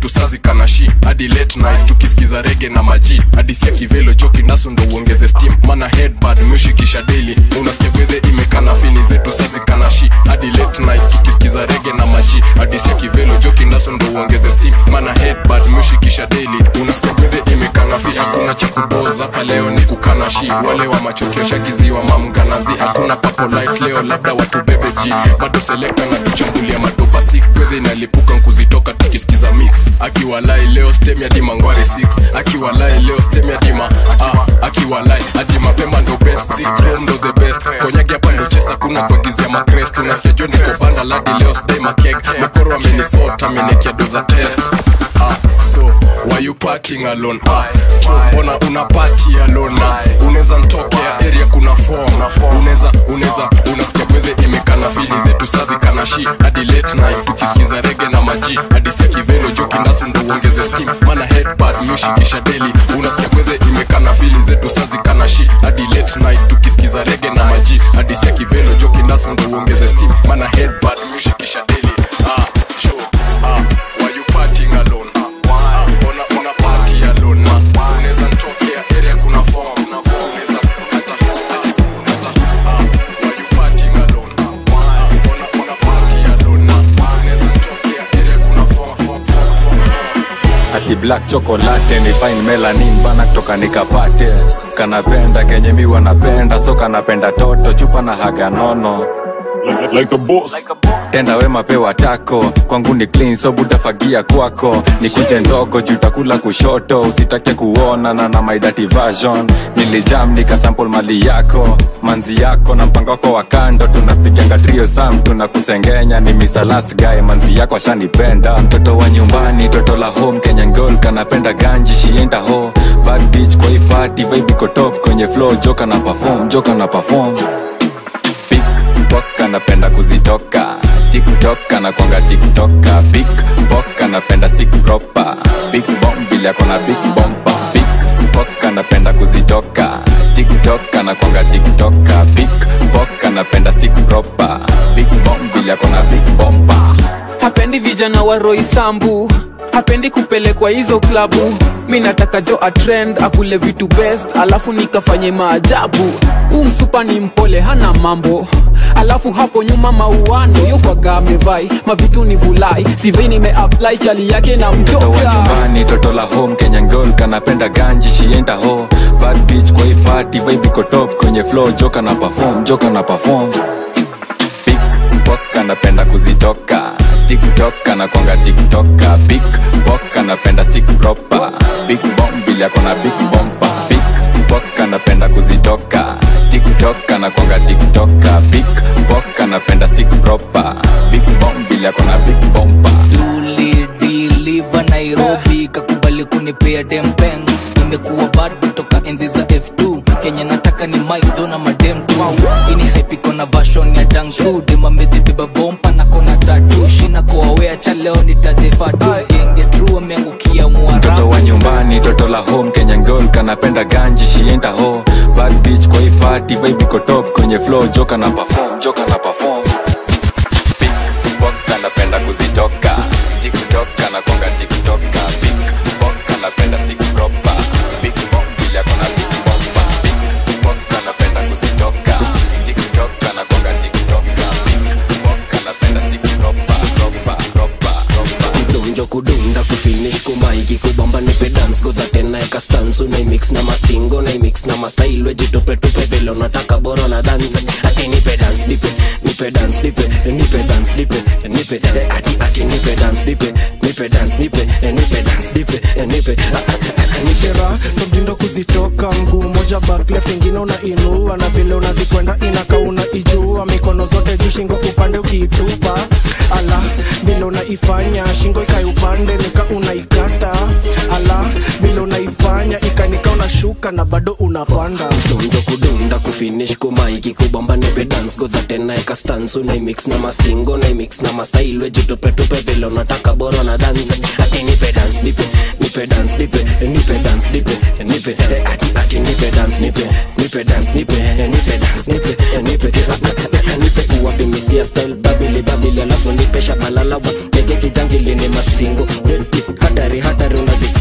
imekana shi hadi late night tukisikiza rege na maji hadi sia kivelo joki nasu ndo uongeze steam mana headbad mushikisha daily unasikia gwedhe imekana fini zetu sazikana shi hadi late night tukisikiza rege na maji hadi sia kivelo joki nasu ndo uongeze steam mana headbad mushikisha daily unasikia gwedhe imekana fi hakuna cha kuboza hapa leo ni kukana shi wale wa machokio shagiziwa mamganazi hakuna papo light leo labda watu bebe g bado selekta na tuchambulia madopa sik gwedhe inalipuka nkuzitoka tukisikiza mix akiwalai leo stem ya dima ngware 6 akiwalai leo stem ya dima ah, akiwalai ati mapema ndo best sikrom ndo the best konyagi hapa ndo chesa kuna kuagizia makrest unasikia jo niko banda ladi leo sdai makeg mekoro amenisota amenekia doza test ah, so why you partying alone ah, cho mbona una party alone ah, unaweza ntokea area kuna form unaweza unaweza unasikia gwedhe imekana fili zetu sazi kana shi hadi late night tukisikiza rege na maji hadi sia kivelo jo kindasu ndo uongeze steam mana headpad mushikisha daily unasikia gwedhe imekana fili zetu sazi kana shi hadi late night tukisikiza rege na maji hadi sia kivelo jo kindasu ndo uongeze steam mana headpad mushikisha daily ah, jo, ah, why you partying alone Ah, mbona una party alone Ah, unaweza ntokea area kuna form unaweza ati ati ati ah, why you partying alone Ah, mbona una party alone Ah, unaweza ntokea area kuna form form form form ati black chocolate ni fine melanin bana kutoka nikapate kanapenda kenye mi wanapenda so kanapenda toto chupa na haga nono like a boss. tenda wema pewa tako kwangu ni clean so butafagia kwako nikuje ndogo jutakula kushoto usitake kuonana na my dirty version nilijam nikasample mali yako manzi yako na mpango wako wa kando tunapiganga trio sam tunakusengenya ni Mr. last guy manzi yako ashanipenda mtoto wa nyumbani toto la home kenya ngol kanapenda ganji shienda ho bad bitch kwa hii party vibe iko top kwenye flow joka na perform joka na perform Pickpock anapenda kuzitoka tiktok anakwanga tiktoka Pickpock anapenda stick proper big bomb vile akona big bompa Pickpock anapenda kuzitoka tiktok anakwanga tiktoka Pickpock anapenda stick proper big bomb vile akona big bompa hapendi vijana wa roisambu hapendi kupelekwa hizo klabu mi nataka jo atrend akule vitu best alafu nikafanye maajabu huu msupa ni mpole hana mambo alafu hapo nyuma mauano yokwaga amevai mavitu ni vulai sivei nimeapply chali yake na mtoto wa mtoka nyumbani toto la home kenya ngol kanapenda ganji shienda ho bad bitch kwa hii party vibe iko top kwenye flow joka na perform joka na perform Pickpock anapenda kuzitoka tiktok anakwanga tiktoka Pickpock anapenda stick proper big bomb vile akona big bompa Pickpock anapenda kuzitoka tiktok anakwanga tiktoka Pickpock anapenda stick proper big bomb vile akona big bompa ulidiliva nairobi kakubali kunipea dempeng imekuwa bad kutoka enzi za f2 kenya nataka ni mike na madem tu ini haipiko na vashon ya dangsu demamezibeba bompa na kona tatu shina koawea cha leo nitajefatu genge tru ameangukia mtoto mwarabu wa nyumbani toto la home kenya ngol kanapenda ganji shienda ho bad bitch kwa hii party vibe iko top kwenye flow joka na perform joka na perform Pickpock anapenda kuzitoka tiktok anakwanga tiktoka Pickpock anapenda stick proper big bomb vile akona big bomba Pickpock anapenda kuzitoka tiktok anakwanga tiktoka Pickpock anapenda stick proper proper proper proper kudonjo kudunda kufinish kumaiki kubamba nipe dance godhate naeka stansu naimix na mastingo naimix na mastailwe jitupetupe vile unataka bora na dance ati nipe dance nipe nipe dance nipe nipe dance nipe nipe eh, ati ati nipe dance nipe nipe dance nipe eh, nipe dance nipe eh, nipe ah, ah, ah, nipe ra mtindo kuzitoka mguu moja baklef ingine unainua na vile unazikwenda inaka unaijua mikono zote juu shingo upande ukiitupa ala vile unaifanya shingo ikai upande nika unaikata ala vile unaifanya ikanika unashuka na bado unapanda donjo kudunda kufinish kumaiki kubamba nipe dance godhate naeka stansu naimix na mastingo naimix na mastailwe jitupetupe vile unataka bora na dance ati nipe dance nipe nipe dance nipe nipe dance nipe nipe eh, ati ati nipe dance nipe nipe dance nipe eh, nipe dance nipe eh, nipe ah, ah, ah, nipe uwapimisia style babili babili alafu nipe shabalalawa nege kijangili ni mastingo hatari hatari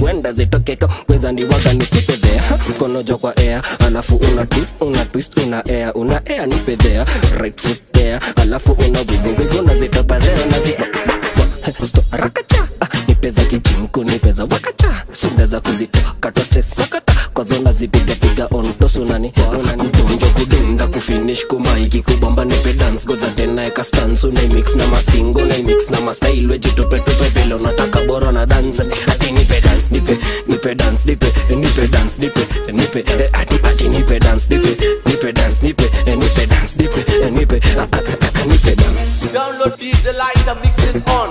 wenda zitokeka weza ni waga nisipedhea mkono jo kwa air alafu una twist una twist una air una air nipedhea right foot there alafu una wigo wigo nazitopadhea nazipa sto rakacha ah, nipeza kijinku nipeza wakacha sundeza kuzitoka tostesakata kwazona zipigapiga ontosunani kudunjo kudunda kufinish kumaiki kubamba nipe dance godha tena eka stans unaimix na mastingo unaimix na mastyle wejitupetupe vile unataka bora na dance ati nipe dance nipe nipe dance nipe nipe dance nipe nipe eh, ati ati nipe dance nipe nipe dance nipe eh, nipe dance nipe eh, nipe ah, ah, ah, nipe dance Download DJ Lighter mixes on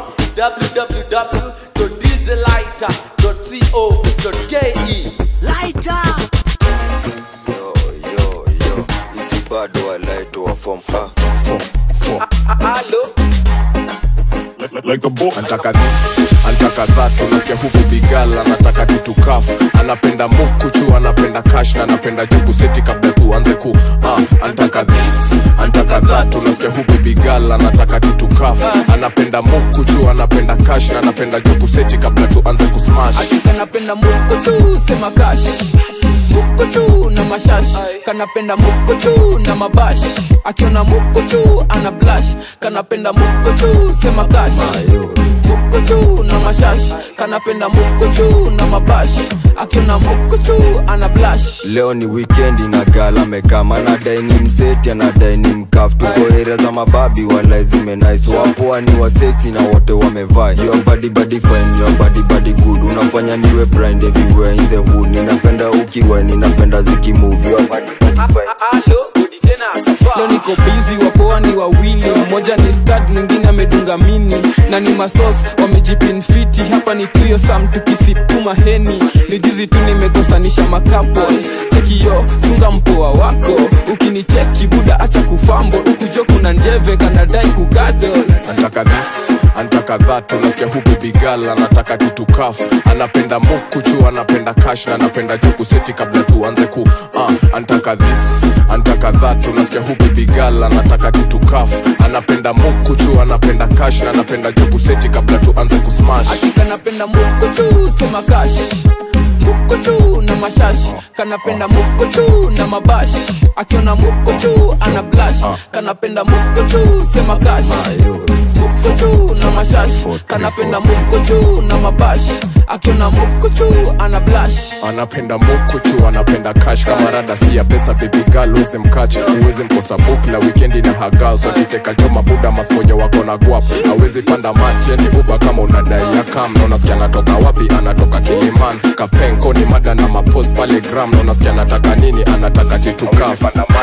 www.djlighter.co.ke Lighter hizi bado walaitoa form fa antaka this antaka that unasikia huku bigal anataka tutukaf anapenda mukuchu anapenda kash na anapenda juku seti kabla tuanze ku uh, antaka this antaka that unasikia huku bigal anataka tutukaf anapenda mukuchu anapenda kash na anapenda juku seti kabla tuanze kusmash kanapenda mukochu sema kash mukochu na mashash kanapenda mukochu na mabash akiona mukochu ana blash kanapenda mukochu sema kash mukochu na mashash kanapenda mukochu na mabash akiona mukochu ana blash leo ni wikendi na gala mekama anadai ni mseti anadai ni mkaf tuko area za mababi wala zimenais wapoa ni waseti na wote wamevaa your body body fine your body body good unafanya niwe blind everywhere in the hood ninapenda ukiwa ninapenda zikimove your body body fine leo niko bizi wapoa ni wawili mmoja ni stad mwingine amedunga mini na ni masos wamejipinfiti hapa ni trio sam tukisipuma heni ni jizi tu nimekosanisha makapo chekiyo chunga mpoa wako ukinicheki buda acha kufambo ukujo kuna njeve kanadai kugado antaka this antaka that unasikia huku bigal anataka tutukaf anapenda mukuchu anapenda kash na anapenda juku seti kabla tuanze ku uh, antaka this antaka that unasikia huku bigal anataka tutukaf anapenda mukuchu anapenda kash na anapenda juku seti kabla tuanze kusmash kanapenda mukochu sema kash mukochu na mashash kanapenda mukochu na mabash akiona mukochu ana blash kanapenda mukochu sema kash mukochu na mashash kanapenda mukochu na mabash akiona mukochu ana blash anapenda mukuchu anapenda kash kama rada si ya pesa bebigal uweze mkach uweze mkosa book na wikendi na hagal sotiteka joma buda masponyo wako na guap awezi panda macheni uba kama unadai ya kam na unasikia anatoka wapi anatoka kiliman kapenko ni mada na mapost pale gram na unasikia anataka nini anataka titukaf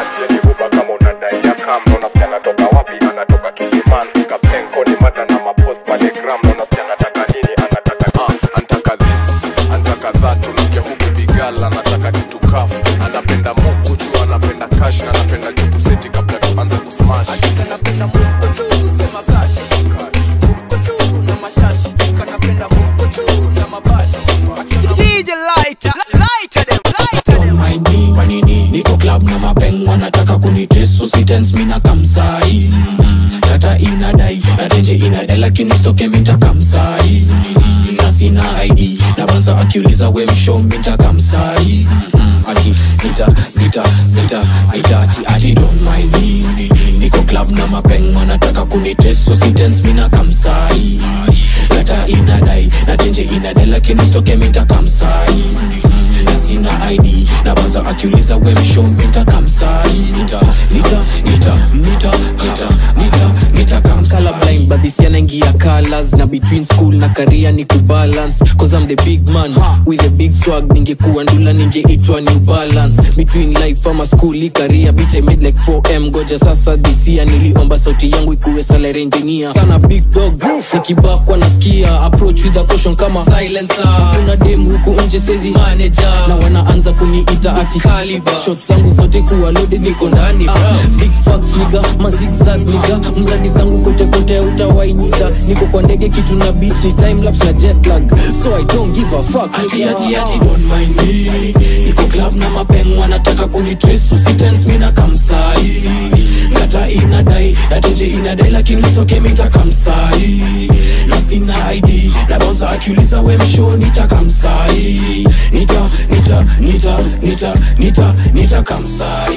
antaka this antaka that unasikia huku bigal anataka titukaf anapenda mukuchu anapenda kash na anapenda juku seti kabla tuanze kusmash kanapenda mukochu sema kash mukochu na mashash kanapenda mukochu na mabash DJ Lighter Lighter them Don't mind me kwa nini niko club na mapeng wanataka kunitesu sitens mina kamsai data inadai na tenje inadai lakini stoke minta kamsai na sina id na banza akiuliza we msho minta kamsai ati sita sita sita sita ati ati don't mind me niko club na mapeng wanataka kunitesu sitens mina kamsai data inadai na tenje inadai lakini stoke minta kamsai na sina id na banza akiuliza we msho minta kamsai nita nita nita nita nita nita nita kamsai colorblind but this yana ingia colors na between school na career ni kubalance cause I'm the big man with a big swag ningekuwa ndula ningeitwa new balance between life ama school i career bitch I made like 4m goja sasa this year niliomba sauti yangu ikuwe salary engineer sana big dog nikibakwa nasikia approach with a caution kama silencer kuna dem huku nje sezi manager na wanaanza kuniita ati kaliba shot zangu zote kuwa loaded niko ndani bra big facts niga mazigzag niga mradi zangu kote kote utawainita niko kwa ndege kitu na beat ni time lapse na jet lag so i don't give a fuck ati nigga. ati ati don't mind me niko club na mapeng wanataka kunitrace usitense mi na kamsai kata inadai nateje inadai lakini usoke mitakamsai na sina id na bonza akiuliza we msho nitakamsai nita nita nita nita nita nita kamsai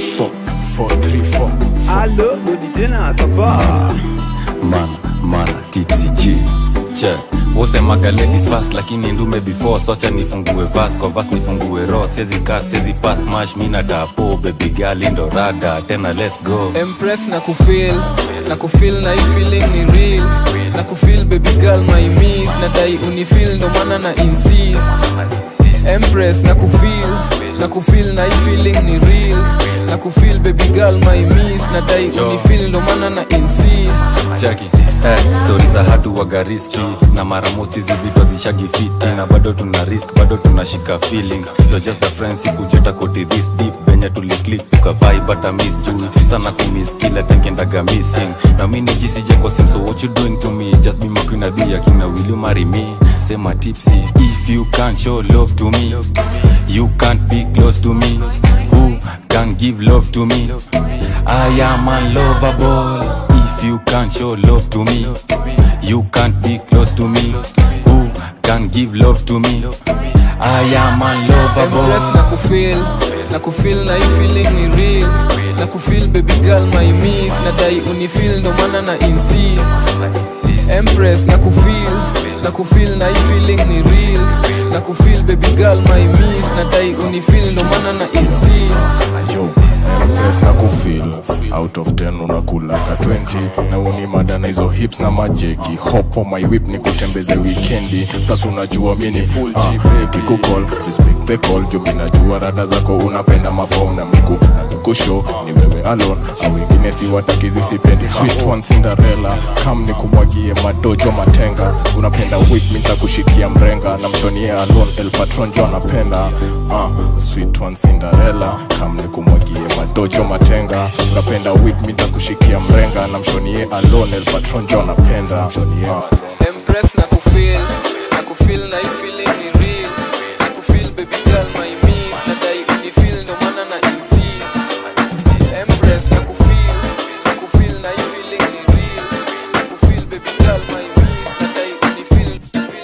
Allo, Odijena, ça va mana mana tipsy g che wosemaga ladies fast lakini ndume before socha nifungue vas kwa vas nifungue ro sezi ka sezi pas mash mina dapo baby girl ndo rada tena let's go empress na kufil na kufil na hii feeling ni real na kufil baby girl my miss na dai unifil ndo maana na insist empress na kufil na kufil na hii feeling ni real na kufil baby girl my miss na dai unifil ndo maana na insist chaki eh, stori za hatu wagariski na mara most hizi vitu hazishagi fiti na bado tuna risk bado tunashika feelings You're just a friend sikujeta koti this deep venye tuliclik tukavai bata miss juu sana kumiss kila tankendaga missing na mi nijisije kwa sim so what you doing to me just be makwina dia kina will you marry me sema tipsy if you can't show love to me you can't be close to me who can give love to me i am unlovable if you can't show love to me you can't be close to me who can give love to me i am unlovable Empress na kufil na kufil na hii feeling ni real na kufil baby girl my miss na dai unifil ndo maana na insist empress na kufil na kufil na hii feeling ni real na kufil baby girl my miss na dai unifil ndo maana na insist jo empress na kufil out of 10 unakulaka 20 na uni mada na hizo hips na majeki hop on my whip ni kutembeze wikendi plus unajua mi ni full G baby kukol respect the call jo mi najua rada zako unapenda mafom na miku na mikusho ni wewe alone au wengine si watakizi sipendi sweet one cinderella kam ni kumwagie madojo matenga unapenda whip mi nitakushikia mrenga na mshonie alone el patron jo anapenda uh, sweet one cinderella kam ni kumwagie madojo matenga unapenda whip mi nitakushikia mrenga na mshonie alone el patron jo anapenda mshonie empress na kufil na kufil na hii feeling ni real na kufil baby girl my miss na dai unifil ndo maana na insist empress na kufil na kufil na hii feeling ni real na kufil baby girl my miss na dai unifil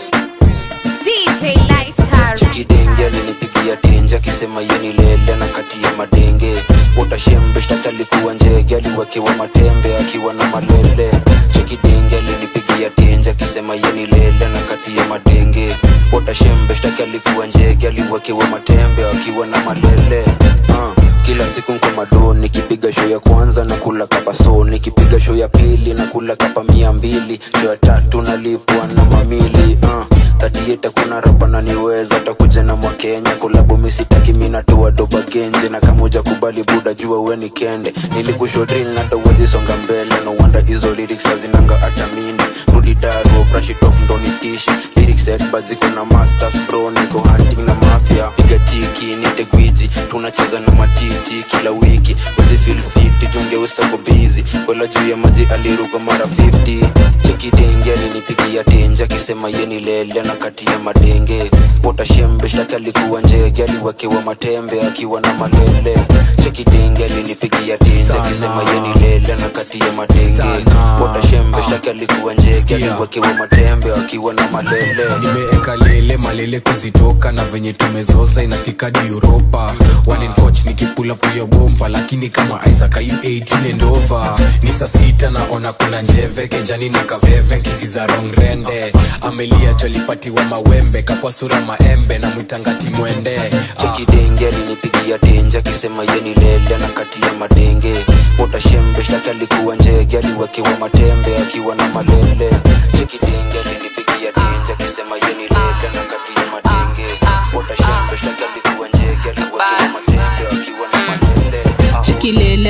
DJ Lighter. chikidenge alinipigia tenje akisema yeni lele na kati ya madenge utashembe shtaki alikuwa njege aliwekewa matembe akiwa na malele chikidenge alinipigia tenje akisema yeni lele na kati ya madenge utashembe shtaki alikuwa njege aliwekewa matembe akiwa na malele uh. kila siku nko mado nikipiga show ya kwanza na kula kapa so nikipiga show ya pili na kula kapa mia mbili show ya tatu nalipwa na mamili uh tatieta kuna rapa na niweza takuja na mwakenya kulabu misitaki minatoa doba genje na kamuja kubali buda jua weni kende nilikushodril natawezi songa mbele no wanda hizo lyrics hazinanga atamini rudi daro brashitof ndonitishi lyrics edba ziko na masters bro niko hunting na mafia piga tiki nite gwiji tunacheza na matiti kila wiki wezi feel fit jungeusako bizi kwela juu ya maji aliruka mara 50 chekidenge alinipigia tenje akisema yeni lele na kati ya madenge utashembe shtaki alikuwa njege aliwekewa matembe akiwa na malele chekidenge alinipigia tenje akisema yeni lele na kati ya madenge utashembe shtaki alikuwa njege aliwekewa matembe akiwa na malele nimeeka lele malele kuzitoka na venye tumezoza inasikikadi uropa wanencoch nikipula puyo bomba lakini kama isaac ayu 18 endova ni saa sita naona kuna njeve kejani na kaveve nkisikiza rongrende amelia jolipatiwa mawembe kapwa sura maembe na mwitangati mwende chekidenge alinipigia tenje akisema yeni lele na kati ya madenge utashembe shtaki alikuwa njege aliwekewa matembe akiwa na malele chekidenge alinipigia tenje akisema yeni lele na kati ya madenge utashembe shtaki alikuwa njege aliwekewa matembe akiwa na malele chikilele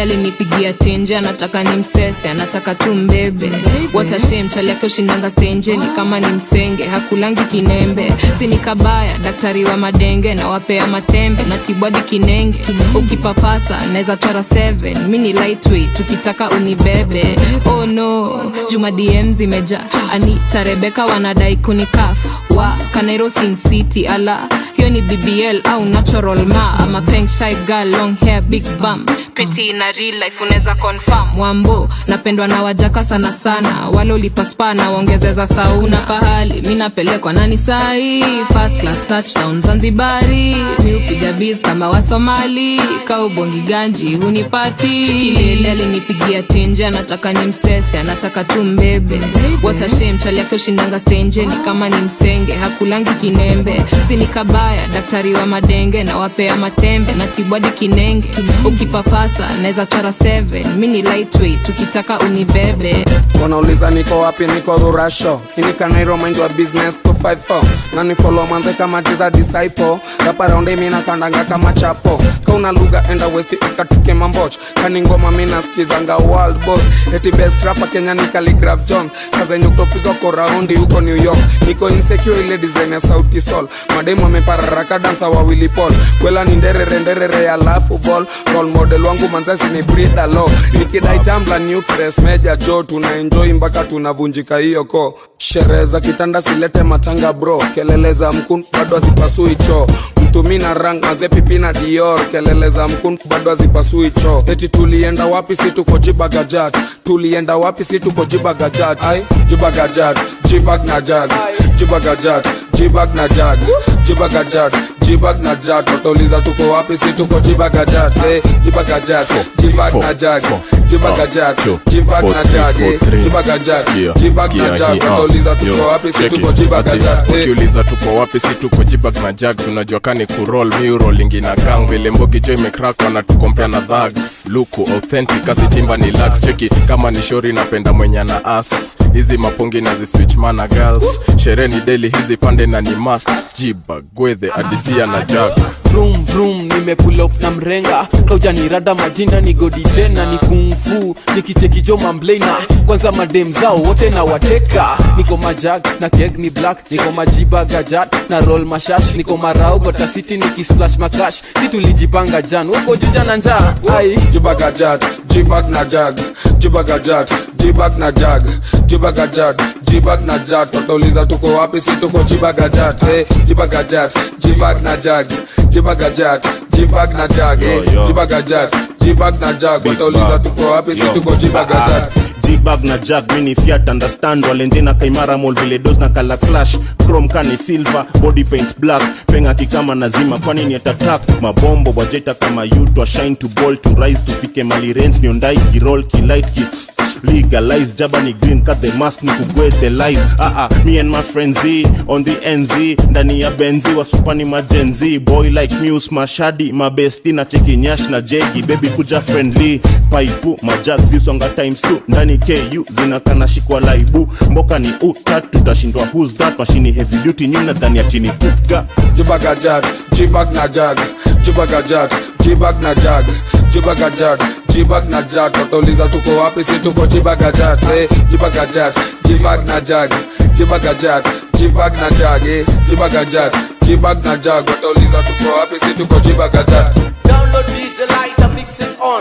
alinipigia tenje anataka ni msese anataka tu mbebe watashem chali yake ushindanga stenje ni kama ni msenge hakulangi kinembe sini kabaya daktari wa madenge na wapea matembe na tibwadi kinenge ukipapasa naweza chora 7 mi ni lightweight tukitaka unibebe oh no juma dm zimeja anita rebeka wanadai kunikaf wa kanairo sin city ala hiyo ni bbl au natural ma ama peng shy girl long hair big bum pretty na real life unaweza confirm wambo napendwa na wajaka sana sana wale ulipaspa na waongezeza sauna pahali mi napelekwa nani sahi first class touchdown zanzibari mi upiga biz kama wasomali kaubongi ganji hunipati chikilele alinipigia tenje anataka ni msese anataka tu mbebe watashem chali yake ushindanga stenje ni kama ni msenge hakulangi kinembe sini kabaya daktari wa madenge na wapea matembe na tibwadi kinenge ukipapasa naweza chora 7 mi ni lightweight tukitaka unibebe wanauliza niko wapi niko rurasho inikanairo mind wa business 254 nani follow manze kama jiza disciple rapa raundi mina kandanga kama chapo kauna lugha enda west ikatuke mamboch kani ngoma mina skizanga world boss eti best rapa kenya ni Khaligraph jones sasa yenye kutopizwa ko raundi huko new york niko insecure ile design ya sauti sol mademu amepararaka dansa wa willy paul kwela ni nderere nderere ya lafu ball role model wangu manzasi ni brida lo nikidai tambla new press meja jo tuna enjoy mpaka tunavunjika hiyo ko sherehe za kitanda silete matanga bro kelele za mkun bado hazipasui choo mtumi na rang maze pipi na dior kelele za mkun bado hazipasui choo eti tulienda wapi si tuko jibagajat tulienda wapi si tuko jibagajat ai jibagajat jibag na jag jibagajat jibag na jag jibagajat jibag na jag watauliza tuko wapi si tuko jibagajat eh, jibagajat jibag na jag jibagajat jibag na jag eh, jibagajat jibag na jag watauliza tuko wapi si tuko jibagajat eh. ukiuliza tuko wapi si tuko jibag na jags unajua kani kurol miurolingi na gang vile mbogi jo imekrak wanatukompea na dhags luku authentic asitimba ni lax cheki kama ni shori napenda mwenye na as hizi mapongi na ziswitch mana girls sherehe ni deli hizi pande na ni must jibag gwedhe adisia na jag vroom vroom nimepull up na mrenga kaujanirada majina ni godi tena ni kungfu nikichekijo mamblena kwanza madem zao wote na wateka niko majag na keg ni black niko majiba gajat na roll mashash niko marau gotasiti nikisplash makash si tulijipanga jan wako juja na njaa ai jibagajat jibag na jag jibagajat jibag na jag jibagajat jibag na jag watauliza tuko wapi si tuko jibagajat eh, jibagajat jibag na jag jibagajat jibag na jag eh, jibagajat jibag na jag watauliza tuko wapi si tuko jibagajat jibag na jag mini fiat understand walenje na kaimara mol vile dos na kala clash chrome kani silver body paint black penga kikama nazima kwani ni atatak mabombo wajeta kama you to shine to ball to rise tufike mali range niondai kirol kilight ki legalize jaba ni green cut the mask ni kugwe the life ah ah me and my friends Z, on the nz ndani ya benzi wasupani majenzi boy like muse mashadi mabesti na cheki nyash na jegi baby kuja friendly paipu majag zisonga times 2 ndani ku zinakana shikwa laibu mboka ni utat tutashindwa who's that mashini heavy duty nyuna dhani atini kuga jibagajat jibag na jag jibagajat jibag na jag jibagajat jibag na jag watauliza tuko wapi si tuko jibagajat eh, jibagajat jibag na jag jibagajat jibag na jag eh, jibagajat jibag na jag watauliza tuko wapi si tuko jibagajat Download DJ Lighter, mix it on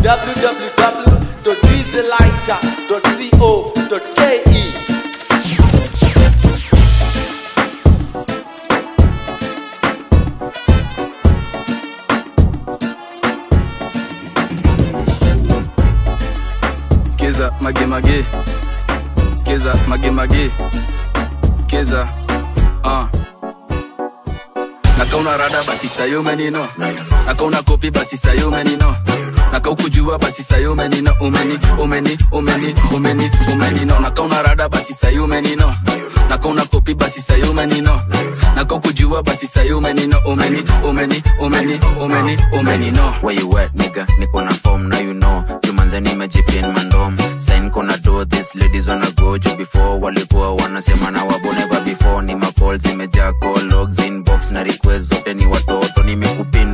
www.djlighter.co.ke. skiza magemage skiza magemage skiza uh. nakauna rada basi sayo menino nakauna kopi basi sayo menino nakaukujua basi sayo menino umeni umeni umeni umeni umenino nakauna rada basi sayo menino nakauna kopi basi sayo menino nakaukujua basi sayo menino umeni umeni umeni umeni umenino Where you at, nigga? Niko na form, now you know. Jumanze nimejipin mandom. Sign kona do this, ladies wanna go juu before. Walikuwa wanasema na wabo never before. Ni mapol zimejaa call logs inbox na request zote ni watoto. Nimekupin ukikuja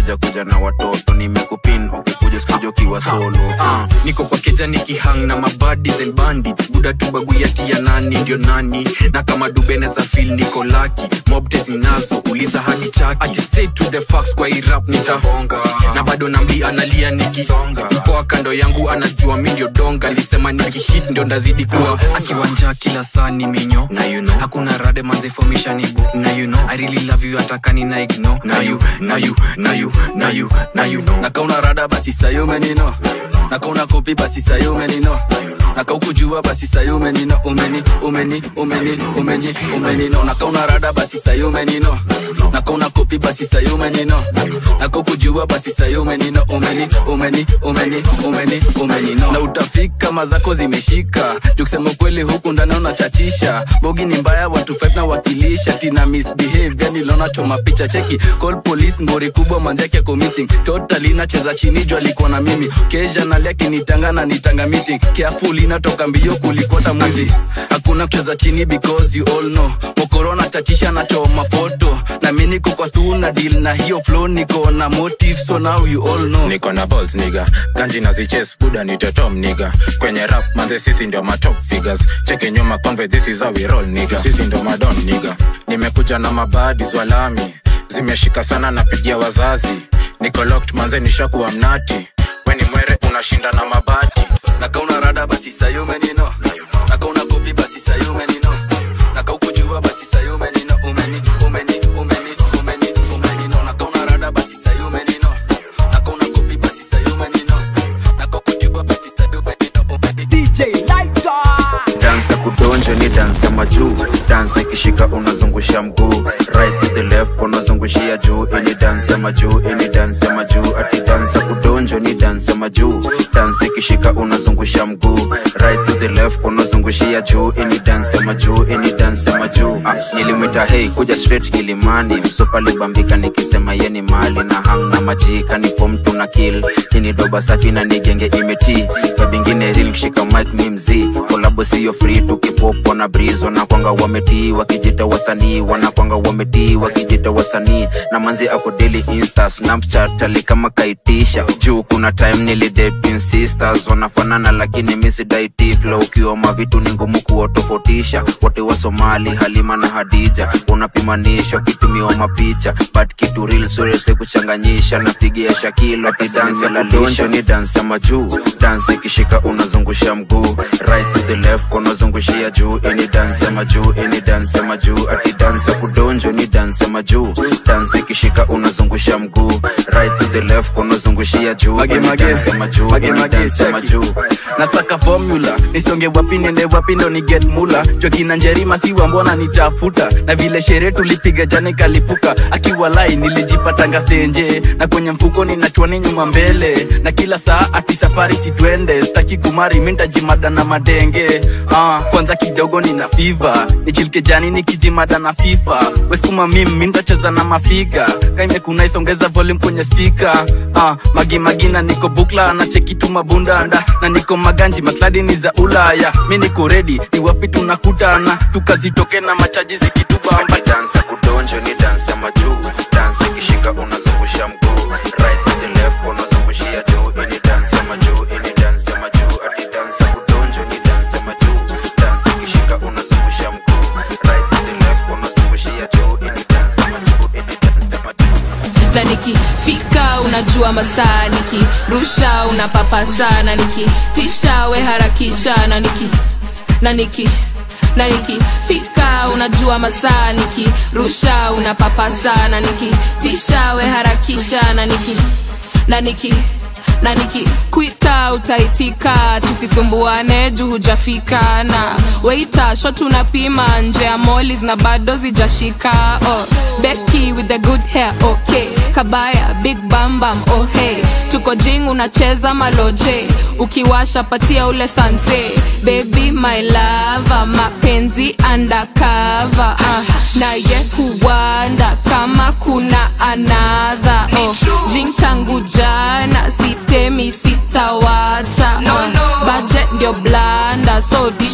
ukikuja kuja na watoto nimekupin ukikuja sikuja ukiwa solo Ah, niko kwa keja nikihang na mabadis and bandits buda tu baguyati ya nani ndio nani na kama dubeneza fil niko laki mobte zinazo uliza hadi chaki Ati stay to the facts kwa hii rap nitahonga na bado namli analia nikisonga mkoa kando yangu anajua mi ndio donga lisema nikihit ndio ndazidi kuwa akiwanja kila saa ni minyo na you know hakuna rade manze formation ibo na you know i really love you atakani na ignore na you na you na you na you na you know nakauna rada basi sayo umenino nakauna kopi basi sayo umenino nakaukujua basi sayo umenino umeni umeni umeni umeni umenino nakauna rada basi sayo umenino nakauna kopi basi sayo umenino nakaukujua basi sayo umenino umeni umeni umeni umeni umenino na utafika mazako zimeshika jukusema kweli huku ndani unachachisha bogi ni mbaya watu five na wakilisha tina misbehave yani lona choma picha cheki call police ngori kubwa manzake ako missing totally nacheza chini juu alikuwa na mimi keja nalia kinitanga na nitanga meeting careful inatoka mbio kulikota mwizi hakuna kucheza chini because you all know mokorona chachisha na choma foto na mi niko kwa stu na deal na hiyo flow niko na motive so now you all know niko na balls niga ganji na ziches buda ni totom niga kwenye rap manze sisi ndio ma top figures cheke nyuma conve this is how we roll niga sisi ndio madon niga nimekuja na mabadi zwalami zimeshika sana napigia wazazi niko locked manze nishakuwa mnati weni mwere unashinda na mabati nakauna rada basi sayo umenino nakauna kopi basi sayo umenino nakaukujua basi sayo umenino umeni umeni umeni umeni umenino nakauna rada basi sayo umenino nakauna kopi basi sayo umenino nakaukujua basi sayo umenino umeni DJ Lighter dansa kudonja ni dansa majuu dansa ikishika unazungusha mguu right to the left unazungushia juu ini dansa majuu ini dansa majuu ati dansa kudonja ni dansa majuu dansa ikishika unazungusha mguu right to the left unazungushia juu ini dansa majuu ini dansa majuu ah, nilimwita hei kuja straight ilimani msopa libambika nikisema yeni mali na hang na majika ni fom tuna kill kini doba safi na nigenge imeti kabingine real kishika mic mi mzii kolabo siyo free tukipopo na breeze wanakwanga wametii wakijita wasanii wanakwanga wametii wakijita wasanii na manzi ako daily insta snapchat ali kama kaitisha juu kuna time nilidepin sisters wanafanana lakini misidaiti flow ukioma vitu ni ngumu kuwatofautisha wote wa somali halima na hadija unapimanishwa kitumiwa mapicha but kitu real surese kuchanganyisha napigia shakilo ati dansa la donjo ni dansa majuu dansa ikishika unazungusha mguu right to the left unazungushia juu ini dansa majuu ini dansa majuu ati dansa kudonjo ni dansa majuu dansa ikishika unazungusha mguu right to the left unazungushia juu ini dansa majuu ini dansa majuu nasaka formula nisonge wapi nende wapi ndo ni get mula jokina njerima siwa mbona nitafuta na vile sherehe tulipiga jana ikalipuka akiwa lai nilijipatanga stenje na kwenye mfuko ninachwani nyuma mbele na kila saa ati safari sitwende staki kumari mintajimada na madenge ah, kwanza kidogo nina fiva nichilike jani nikijimada na fifa weskuma mim mintacheza na mafiga kaimekuna isongeza volume kwenye spika ah, magimagina niko bukla na chekitu mabundanda na niko maganji makladi ni za ulaya mi niko redi ni wapi tunakutana tukazitoke na machaji zikitubamba dansa kudonjo ni dansa majuu dansa ikishika unazungusha mguu right to the left unazungushia juu ini dansa majuu ini dansa majuu ati dansa kudonjo ni dansa majuu dansa ikishika unazungusha mguu right to the left unazungushia juu ini dansa majuu ini dansa majuu na nikifika unajua masaa nikirusha unapapa sana nikitisha we harakisha na niki na niki na nikifika unajua masaa nikirusha unapapa sana nikitisha we harakisha na niki na niki na nikikwita utaitika tusisumbuane juu hujafika na weita sho tunapima nje ya molis na bado zijashika oh, beki with the good hair okay kabaya big bambam oh hey tuko jing unacheza maloje ukiwasha patia ule sanse baby my lava mapenzi undercover uh, naye huwanda kama kuna anadha oh, jing tangu jana sitemi sitawacha no, no. budget ndio blanda so dishi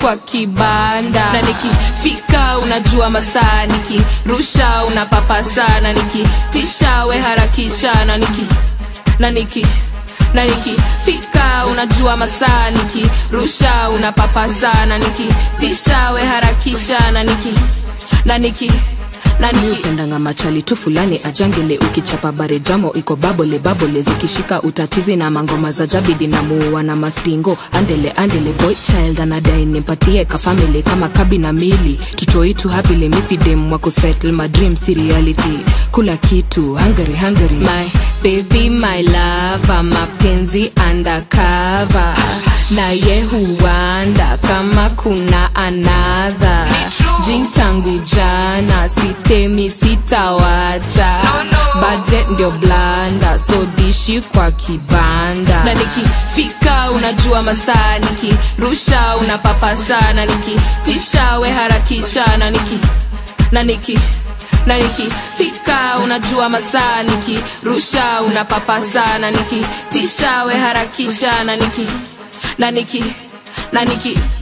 kwa kibanda na nikifika unajua masaa nikirusha unapapasa na nikitisha we harakisha na niki na niki na nikifika unajua masaa nikirusha unapapasa na nikitisha we harakisha na niki na niki upendanga machali tu fulani ajangele ukichapa bare jamo iko babole babole zikishika utatizi na mangoma za jabidi na muua na mastingo andele andele boy child anadai nimpatie kafamili kama kabi na mili tutoitu hapile misidem wa kusettle my dream si reality kula kitu hungary hungary my baby my lava mapenzi undercover na ye huanda kama kuna anadha jin tangu jana sitemi sitawacha budget ndio blanda so dishi kwa kibanda na nikifika unajua masaa nikirusha unapapasa na nikitisha we harakisha na niki na niki na nikifika unajua masaa nikirusha unapapasa na nikitisha we harakisha na niki na niki na niki